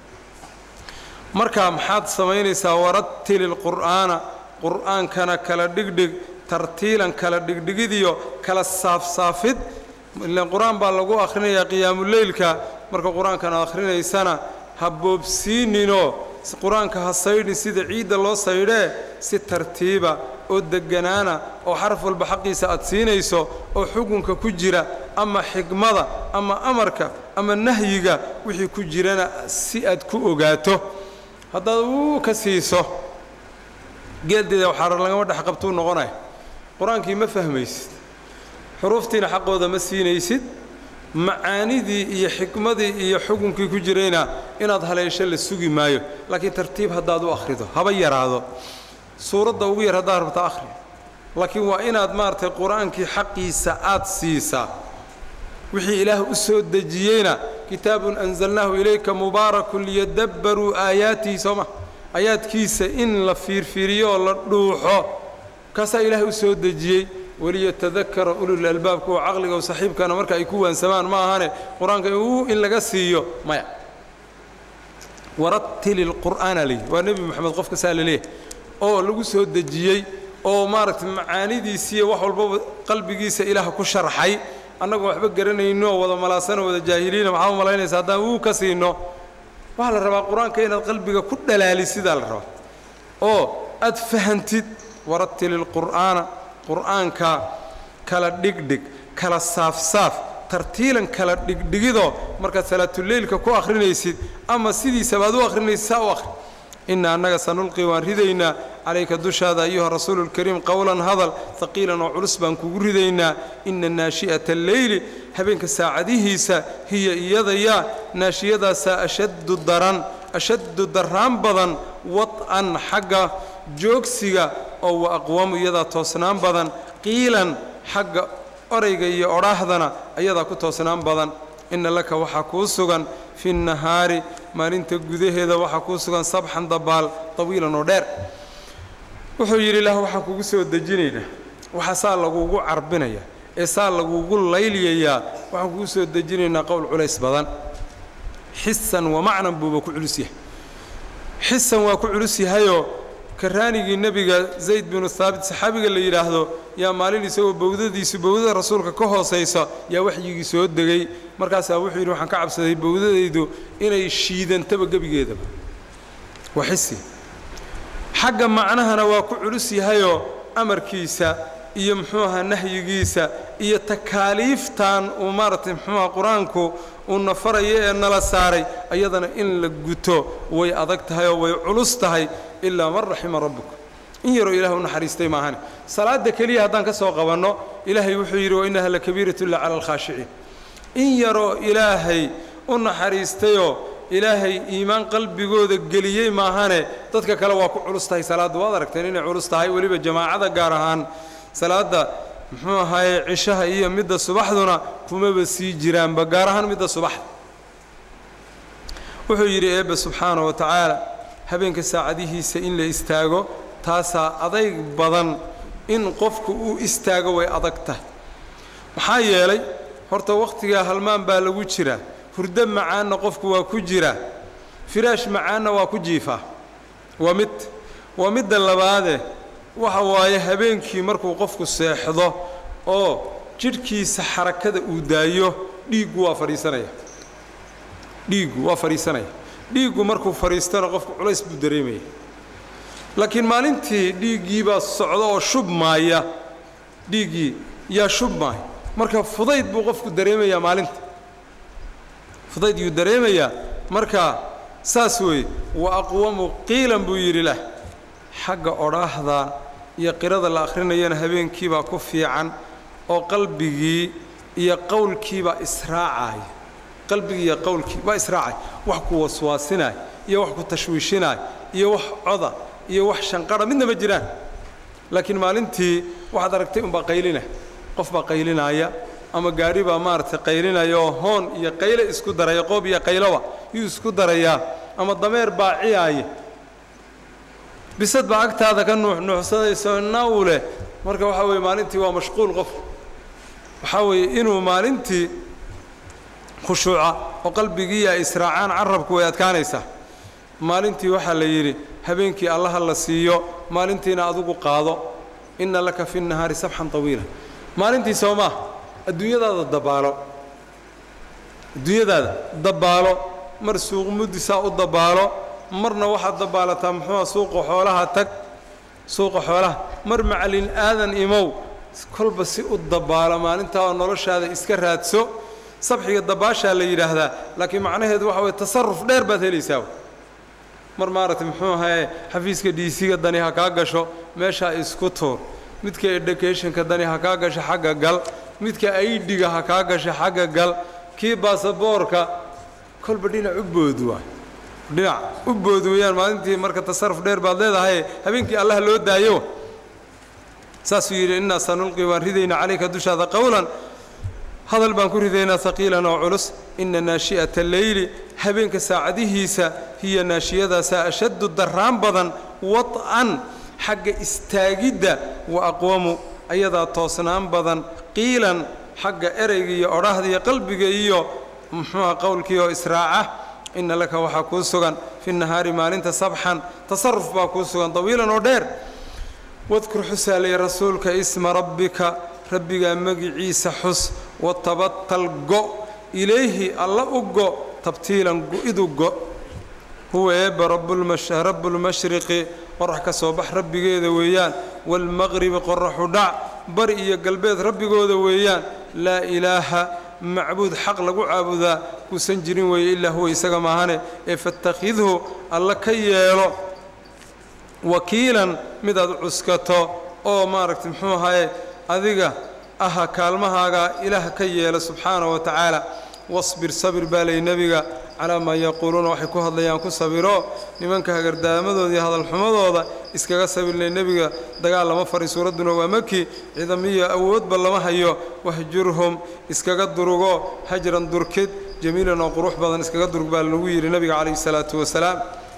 markaa maxaad samaynaysaa waratili lqur'aana qur'aankana kala dhigdhig tartiilan kala dhigdhigidiyo kala saafsaafid ilaan qur-aan baa lagu akhrinayaa qiyaamuleylka marka qur-aankan aad akhrinaysana ha boobsiininoo qur-aanka ha saydhin sida ciidda loo saydhee si tartiiba oo degganaana oo xaraf walba xaqiisa aad siinayso oo xukunka ku jira ama xikmada ama amarka ama nahyiga wixii ku jirana si aad ku ogaato haddaad uu ka siiso geeldeeda waxaa lagama dhex qabtuu noqonaya qur-aankii ma fahmaysid xuruuftiina xaqooda ma siinaysid macaanidii iyo xikmadii iyo xukunkii ku jirayna inaad haleesho la sugi maayo laakiin tartiib haddaad u akhrido haba yaraado suuradda ugu yar haddaad rabta akhri laakiin waa inaad maaragtay qur-aankii xaqiisa aad siisaa wixii ilaah u soo dejiyeyna kitaabun anzalnaahu ilayka mubaarakun liyadabbaruu aayaatihi sooma aayaadkiisa in la fiirfiiriyo oo la dhuuxo kaasaa ilaah u soo dejiyey waliyatadakara ulul albaab kuwa caqliga o saxiibkana marka ay ku waansamaan ma ahane qur-aanka uu in laga siiyo maya waratili lqur'aana leeyi waa nebi moxamed qofka saa la leeyahay oo lagu soo dejiyey oo maaragtay macaanidiisiiyo wax walbaba qalbigiisa ilaah ku sharxay annagoo waxba garanayno wada malaasano wada jaahiliina maxaa u malaynaysa haddaan wuu ka siino waxaa la rabaa qur-aanka inaad qalbiga ku dhalaalisidaa la rabaa oo aad fahantid waratili lqur'aana qur'aanka kala dhigdhig kala saafsaaf tartiilan kala dhigdhigidoo markaad salaatuleylka ku akhrinaysid ama sidiisaba aad u akhrinaysid saa u akhri inna annaga sanulqi waan ridaynaa calayka dushaada ayuha rasuulu lkariim qowlan hadal haqiilan oo culus baan kugu ridaynaa inna naashi'ata alleyli habeenka saacadihiisa hiya iyadayaa naashiyadaasaa ashaddu daran ashaddu darraan badan wad'an xagga joogsiga oo wa aqwamu iyadaa toosnaan badan qiilan xagga orayga iyo odhaahdana ayadaa ku toosnaan badan inna laka waxaa kuu sugan fi nahaari maalinta gudaheeda waxaa kuu sugan sabxan dabaal tawiilan oo dheer wuxuu yidhi ilaah waxaan kugu soo dejinaynaa waxaa saa lagugu carbinaya ee saa lagugu layliyayaa waxaan kugu soo dejinaynaa qowl culays badan xisan wa macnan buuba ku culus yahay xisan waa ku culus yahayoo karaanigii nebiga zayd binu haabit saxaabiga la yidhaahdo yaa maalin isagoo bowdadiisu bowdada rasuulka ka hoosaysa yaa waxyigii soo degay markaasaa wuxuu yidhi waxaan ka cabsaday bowdadaydu inay shiidantaba gebigeedaba waa xisi xagga macnahana waa ku culus yahayoo amarkiisa iyo muxuu ahaa nahyigiisa iyo takaaliiftan uu maaragtay muxuuaha qur-aanku uu nafarayo ee nala saaray ayadana in la guto way adag tahay oo way culus tahay ilaa man raxima rabbuka in yaroo ilaah u naxariistay maahane salaadda keliya haddaan ka soo qabanno ilaahay wuxuu yidhi wa innaha lakabiiratu illa cala alkhaashiciin in yaroo ilaahay u naxariistayoo ilaahay iimaan qalbigooda geliyey maahane dadka kale waa ku culus tahay salaadda waad aragteen inay culus tahay weliba jamaacada gaar ahaan salaadda muxuu ahaaye cishaha iyo midda subaxduna kumaba sii jiraanba gaar ahaan midda subaxda wuxuu yidhi eebbe subxaana wa tacaala habeenka saacadihiisa in la istaago taasaa adayg badan in qofku uu istaago way adag tahay maxaa yeelay horta wakhtigaa halmaan baa lagu jiraa hurdo macaanna qofku waa ku jiraa firaash macaanna waa ku jiifaa waa mid waa midda labaade waxa waaye habeenkii markuu qofku seexdo oo jidhkiisa xarakada uu daayo dhiiggu waa fadhiisanaya dhiiggu waa fadhiisanaya dhiiggu markuu fadhiistana qofku culays buu dareemaya laakiin maalintii dhiiggiibaa socda oo shubmaaya dhiiggii yaa shubmaaya marka fudayd buu qofku dareemayaa maalinta fudayd yuu dareemayaa marka saas weeye wa aqwamu qiilan buu yidhi lah xagga odhaahda iyo qirada la akhrinayana habeenkiibaa ku fiican oo qalbigii iyo qowlkiibaa israacaya qalbigii iyo qowlkii waa israacay wax ku waswaasinaay iyo wax ku tashwiishinaay iyo wax coda iyo wax shanqadha midna ma jiraan laakiin maalintii waxaad aragtay unbaa qaylina qof baa qaylinaya ama gaadhi baa maaragtay qaylinaya oo hoon iyo qayle isku daraya qoob iyo qayloba yuu isku darayaa ama dameer baa ciyaaya bisad baa agtaada ka nuuxnuuxsanayso naw leh marka waxaa weeye maalintii waa mashquul qof waxaa weeye inuu maalintii khushuuca oo qalbigii ay israacaan carabku way adkaanaysaa maalintii waxaa la yidhi habeenkii allaha la siiyo maalintiina adugu qaado inna laka fi nahaari sabxan tawiila maalintii soo maa adduunyadaada dabaalo adduunyadaada dabaalo mar suuq muddisaa u dabaalo marna waxaad dabaalataa muxuuha suuqa xoolaha tag suuqa xoolaha mar macalin aadan imow kolba si u dabaalo maalintaa oo noloshaada iska raadso sabxiga dabaashaa la yidhaahdaa laakiin macnaheedu waxa weye tasarruf dheer baad helaysaa mar maaragtay muxuu ahaye xafiiska dhiisiga dani ha kaa gasho meeshaa isku tuur midka educationka dani ha kaa gasho xagga gal midka aidiga ha kaa gasho xagga gal kii baasaboorka kolba dhinac u bood waa dhinac u bood weeyaan maalintii marka tasarruf dheer baad leedahay habeenkii allah loo daayo saasuu yidhi innaa sanulqi waan ridaynaa calayka dushaada qowlan hadal baan ku ridaynaa haqiilan oo culus inna naashi'ata leyli habeenka saacadihiisa hiya naashiyadaasaa ashaddu darraan badan wad'an xagga istaagidda wa aqwamu ayadaa toosnaan badan qiilan xagga ereyga iyo odhahda iyo qalbiga iyo muxuuha qowlkii oo israaca inna laka waxaa kuu sugan fi nahaari maalinta sabxan tasarruf baa kuu sugan tawiilan oo dheer wadkur xusaalay rasuulka isma rabbika rabbigaa magiciisa xus watabatal go ilayhi alla u go tabtiilan go-idu go huwa eebba rabbulmashriqi qorax ka soo bax rabbigeeda weeyaan waalmaqribi qoraxu dhac bari iyo galbeed rabbigooda weeyaan laa ilaaha macbuud xaq lagu caabudaa kuusan jirin weeye ilaa huwa isaga maahane ee fattakhidhu alla ka yeelo wakiilan mid aad cuskato oo maaragtay muxuu ahaye adiga aha kaalmahaaga ilaah ka yeela subxaana wa tacaala wasbir sabir baa lay nebiga calaa maa yaquuluuna waxay ku hadlayaan ku sabiro nimanka hagardaamadooda iyo hadalxumadooda iskaga sabirlay nebiga dagaal lama fari suuradduna waa maki ciidamiyo awoodba lama hayo wahjurhum iskaga durugo hajran durkid jamiilan oo qurux badan iskaga durug baa lagu yidhi nebiga calayhi salaatu wasalaam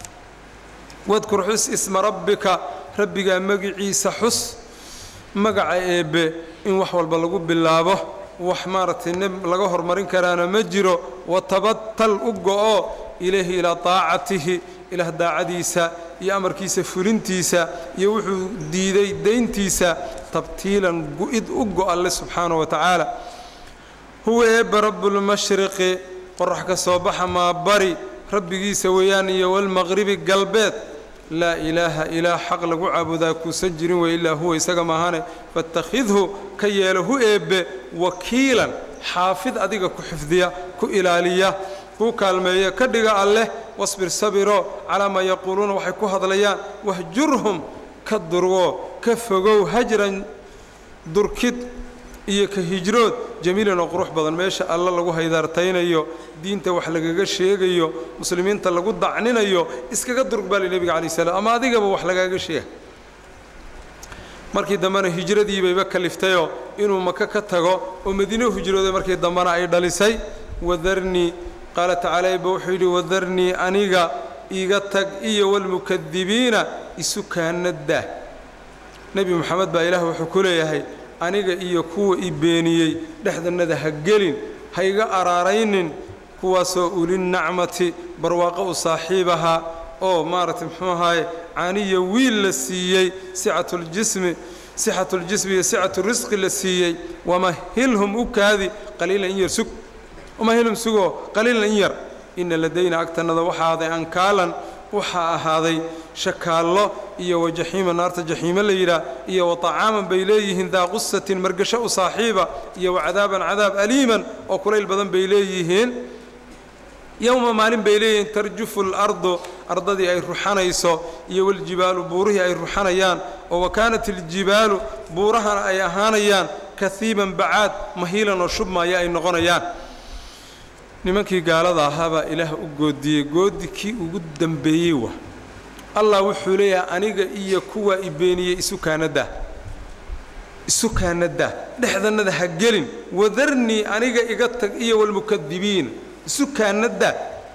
wadkur xus isma rabbika rabbigaa magiciisa xus magaca eebbe in wax walba lagu bilaabo wax maaragtay neb laga hormarin karaana ma jiro watabatal u go-o ilayhi ilaa taacatihi ilaah daacadiisa iyo amarkiisa fulintiisa iyo wuxuu diiday dayntiisa tabtiilan gu-id u go alle subxaana wa tacaala huwa eebba rabbulmashriqi qorax ka soo baxa maa bari rabbigiisa weeyaan iyo walmaqribi galbeed laa ilaaha ilaah xaq lagu caabudaa kuusan jirin wey ilaa huwa isaga maahane fattakhidhu ka yeelo hu eebbe wakiilan xaafid adiga ku xifdiya ku ilaaliya kuu kaalmeeya ka dhiga alleh wasbir sabiro calaa maa yaquuluuna waxay ku hadlayaan wahjurhum ka durgo ka fogow hajran durkid iyo ka hijrood jamiilan oo qurux badan meesha alla lagu haydaartaynayo diinta wax lagaga sheegayo muslimiinta lagu dacninayo iskaga durug baa li nebiga calayi salaam ama adigaba wax lagaaga sheega markii dambena hijradii bayba kaliftayoo inuu maka ka tago oo madiino hijrooday markii dambena ay dhalisay wadarnii qaala tacaala eebba wuxuu yidhi wadarnii aniga iga tag iyo walmukadibiina isu kaanaddaa nebi moxamed baa ilaah wuxuu ku leeyahay aniga iyo kuwa i beeniyey dhexdannada ha gelin ha iga araaraynin kuwaasoo ulinacmati barwaaqo u saaxiib ahaa oo maaragtay muxuu ahaaye caaniya wiil la siiyey sicatuljismi sixatuljismi iyo sicaturisqi la siiyey wamahilhum u kaadi qaliilan in yar sug wamahilhum sugoo qaliilan in yar inna ladayna agtannada waxaa ahaaday ankaalan waxaa ahaaday shakaallo iyo wajaxiima naarta jaxiimo la yidhaah iyo watacaaman bay leeyihiin daa qusatin margasho u saaxiiba iyo wacadaaban cadaab aliiman oo kulayl badan bay leeyihiin yowma maalin bay leeyihiin tarjufu alardu ardadii ay ruxanayso iyo waljibaalu buurihii ay ruxanayaan oo wakaanat iljibaalu buurahana ay ahaanayaan kahiiban bacaad mahiilan oo shubmaya ay noqonayaan nimankii gaalada ahaabaa ilaah u goodiyey goodi kii ugu dambeeyey wa allah wuxuu leeyahay aniga iyo kuwaa i beeniyey isu kaanadaa isu kaanadaa dhexdannada ha gelin wadarnii aniga iga tag iyo walmukadibiin isu kaanadaa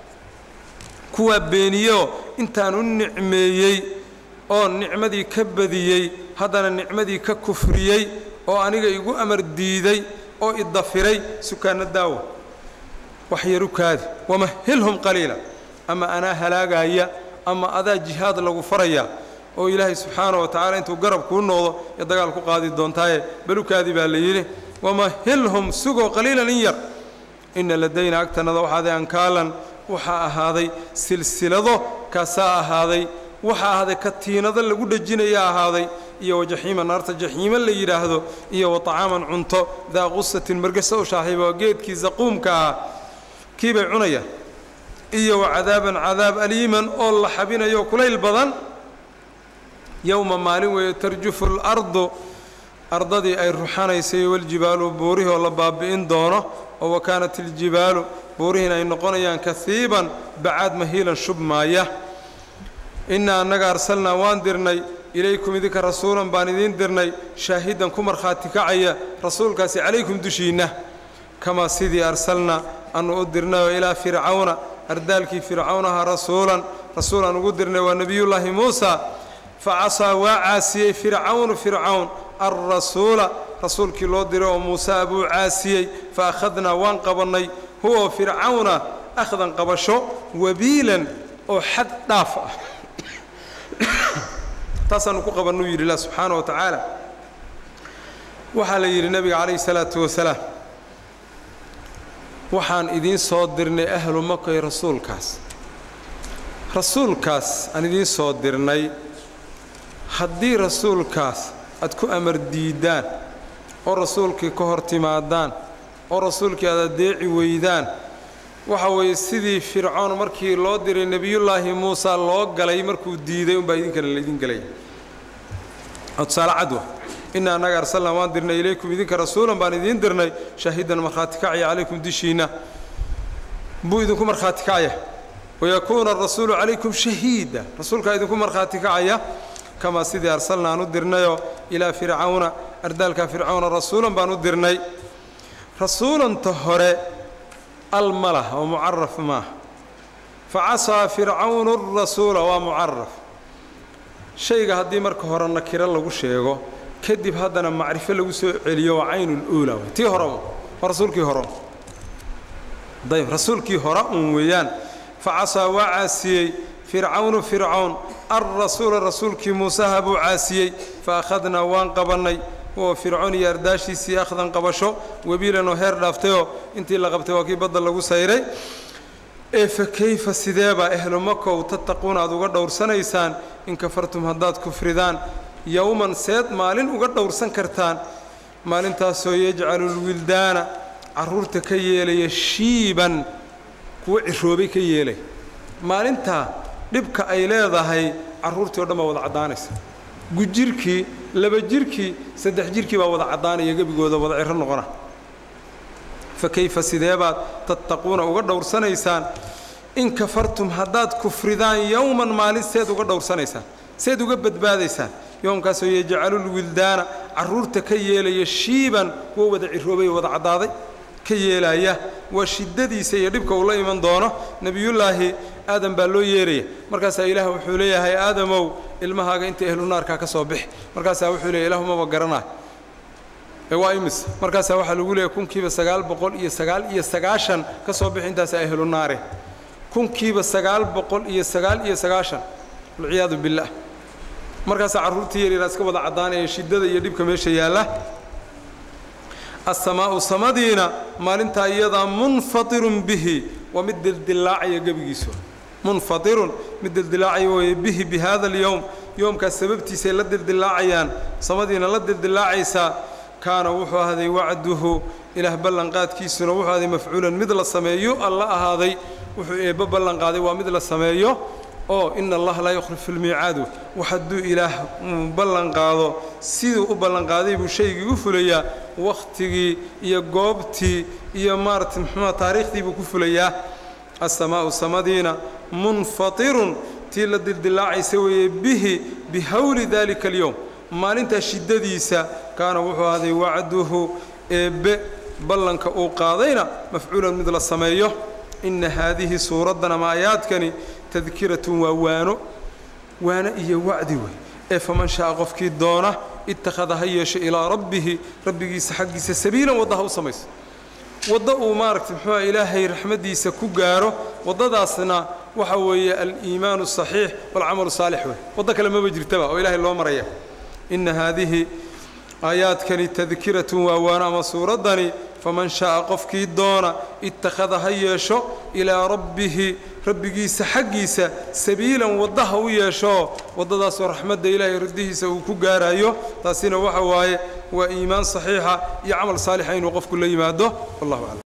kuwaa beeniyoo intaan u nicmeeyey oo nicmadii ka badiyey haddana nicmadii ka kufriyey oo aniga igu amar diiday oo idafiray sukaana daawa wax yaru kaadi wamahilhum qaliila ama anaa halaagaya ama adaa jihaad lagu faraya oo ilaahay subxaana wa tacaala intuu garab kuu noqdo ee dagaal ku qaadi doontaaye balukaadi baa la yidhi wamahilhum sugoo qaliilan in yar inna ladayna agtanada waxaaday ankaalan waxaa ahaaday silsilado kaasaa ahaaday waxaa ahaaday katiinado lagu dhejinaya ahaaday iyo wajaxiima naarta jaxiimo la yidhaahdo iyo wa طacaaman cunto daa qusatin margasa u shaaxiiba oo geedkii zaquumka ahaa kii bay cunayaan iyo wa cadaaban cadaab aliiman oo la xabinayo kulayl badan yowma maalin weeye tarjufu اlardu ardadii ay ruxanaysay waljibaalu buurihii oo la baabi'in doono oo wa kaanat iljibaalu buurihiina ay noqonayaan kahiiban bacaad mahiilan shubmaaya innaa annaga arsalnaa waan dirnay ilaykum idinka rasuulan baan idiin dirnay shaahidan ku markhaati kacaya rasuulkaasi calaykum dushiinna kamaa sidii arsalna annu u dirnayoo ilaa fircawna ardaalkii fircawnaha rasuulan rasuulaan ugu dirnay waa nebiyullaahi muusa fa casaa waa caasiyey fircawnu fircawn alrasuula rasuulkii loo diray oo muuse abuu caasiyey fa akhadnaa waan qabannay huwa fircawna akhdan qabasho wabiilan oo xad dhaaf ah taasaanu ku qabannuu yidhi ilah subxaana wa tacaala waxaa la yidhi nebiga calayhi salaatu wasalaam waxaan idiin soo dirnay ahlu makay rasuulkaas rasuulkaas aan idiin soo dirnay haddii rasuulkaas aad ku amar diiddaan oo rasuulkii ka hor timaadaan oo rasuulkii aad addeeci weydaan waxa weeye sidii fircoon markii loo diray nebiyullaahi muusa loo galay markuu diiday unbaa idinkana laydin gelaya tusaale cadwa inna annaga arsalnaa waan dirnay ilaykum idinka rasuulan baan idiin dirnay shaahidan markhaati kacaya calaykum dushiinna buu idinku markhaati kacaya wayakuuna arasuulu calaykum shahiida rasuulkaa idinku markhaati kacaya kamaa sidii arsalna aan u dirnayoo ilaa fircawna ardaalka fircawna rasuulan baan u dirnay rasuulanta hore al ma lah oo mucaraf maaha fa casaa fircawnu rasuula waa mucaraf shayga haddii marka hore nakiro lagu sheego kadib haddana macrifo lagu soo celiyo waa caynuluula w tii hore un waa rasuulkii hore dayb rasuulkii hore un weeyaan fa casaa waa caasiyey fircawnu fircawn alrasuula rasuulkii muusaha buu caasiyey fa akhadnaa waan qabannay oo fircoon iyo ardaashiisii akhdan qabasho webiilan oo heer dhaaftayoo intii la qabtay waa kii badda lagu sayray ee fa kayfa sideebaa ehlu makow tattaquuna aad uga dhowrsanaysaan in kafartum haddaad kufridaan yowman seed maalin uga dhowrsan kartaan maalintaasoo yajcalu lwildaana carruurta ka yeelaya shiiban kuwa ciroobay ka yeelay maalintaa dhibka ay leedahay carruurtii o dhan baa wada caddaanaysa gujirkii laba jirkii saddex jirkii baa wada caddaanaya gebigooda wada ciro noqona fa kayfa sideebaad tattaquuna uga dhowrsanaysaan in kafartum haddaad kufridaan yowman maalin seed uga dhowrsanaysaan seed uga badbaadaysaan yoomkaasoo yajcalulwildaana carruurta ka yeelaya shiiban kuwa wada ciroobay wada caddaaday ka yeelaya waa shiddadiisa iyo dhibka uu la iman doono nebiyullaahi aadam baa loo yeeraya markaasaa ilaah wuxuu leeyahay aadamow ilmahaaga inta ehlu naarkaa ka soo bix markaasaa wuxuu leeyahy ilahumaba garanaa ee waa imis markaasaa waxaa lagu leeyahy kunkiiba sagaal boqol iyo sagaal iyo sagaashan ka soo bix intaasaa ehlu naare kunkiiba sagaal boqol iyo sagaal iyo sagaashan walciyaadu billaah markaasaa carruurtii yaryara iska wada caddaanaya shiddada iyo dhibka meesha yaalla asamaa'u samadiina maalintaa iyadaa munfatirun bihi waa mid dildilaacaya gebigiisu munfatirun mid dildilaacaya weeye bihi bi hada alyowm yoomkaas sababtiisay la dildilaacayaan samadiina la dildilaacaysaa kaana wuxuu ahaaday wacduhu ilaah ballanqaadkiisuna wuxuu ahaaday mafcuulan mid la sameeyo alla ahaaday wuxuu eebbo ballanqaaday waa mid la sameeyo oo ina allaha laa yukhlifu lmiicaadu wax hadduu ilaah ballanqaado siduu u ballanqaaday buu shaygii u fulayaa wakhtigii iyo goobtii iyo maarata muxuua taariikhdii buu ku fulayaa assamaa'u samadiina munfatirun tii la dildilaacaysa weeye bihi bihawli daalika alyowm maalintaa shiddadiisa kaana wuxuu ahday wacduhu eebbe ballanka uu qaadayna mafcuulan mid la sameeyo inna haadihi suuraddan ama aayaadkani tadkiratun waa waano waano iyo wacdi wey ee faman sha'a qofkii doona ittakhada ha yeesho ilaa rabbihi rabbigiisa xaggiisa sabiilan wadda ha u samayso waddo uu maaragtay muxuuha ilaahay raxmaddiisa ku gaaro waddadaasna waxa weeye aliimaanu asaxiix walcamalu saalix wey waddo kale maba jirtaba oo ilaahay loo maraya inna haadihi aayaadkani tadkiratun waa waana ama suuraddani faman sha'a qofkii doona ittakhada ha yeesho ilaa rabbihi rabbigiisa xaggiisa sabiilan wadda ha u yeesho waddadaasoo raxmadda ilaahay riddihiisa uu ku gaarayo taasina waxa waaye waa iimaan saxiixa iyo camal saalixa inuu qofku la yimaado wallahu aclam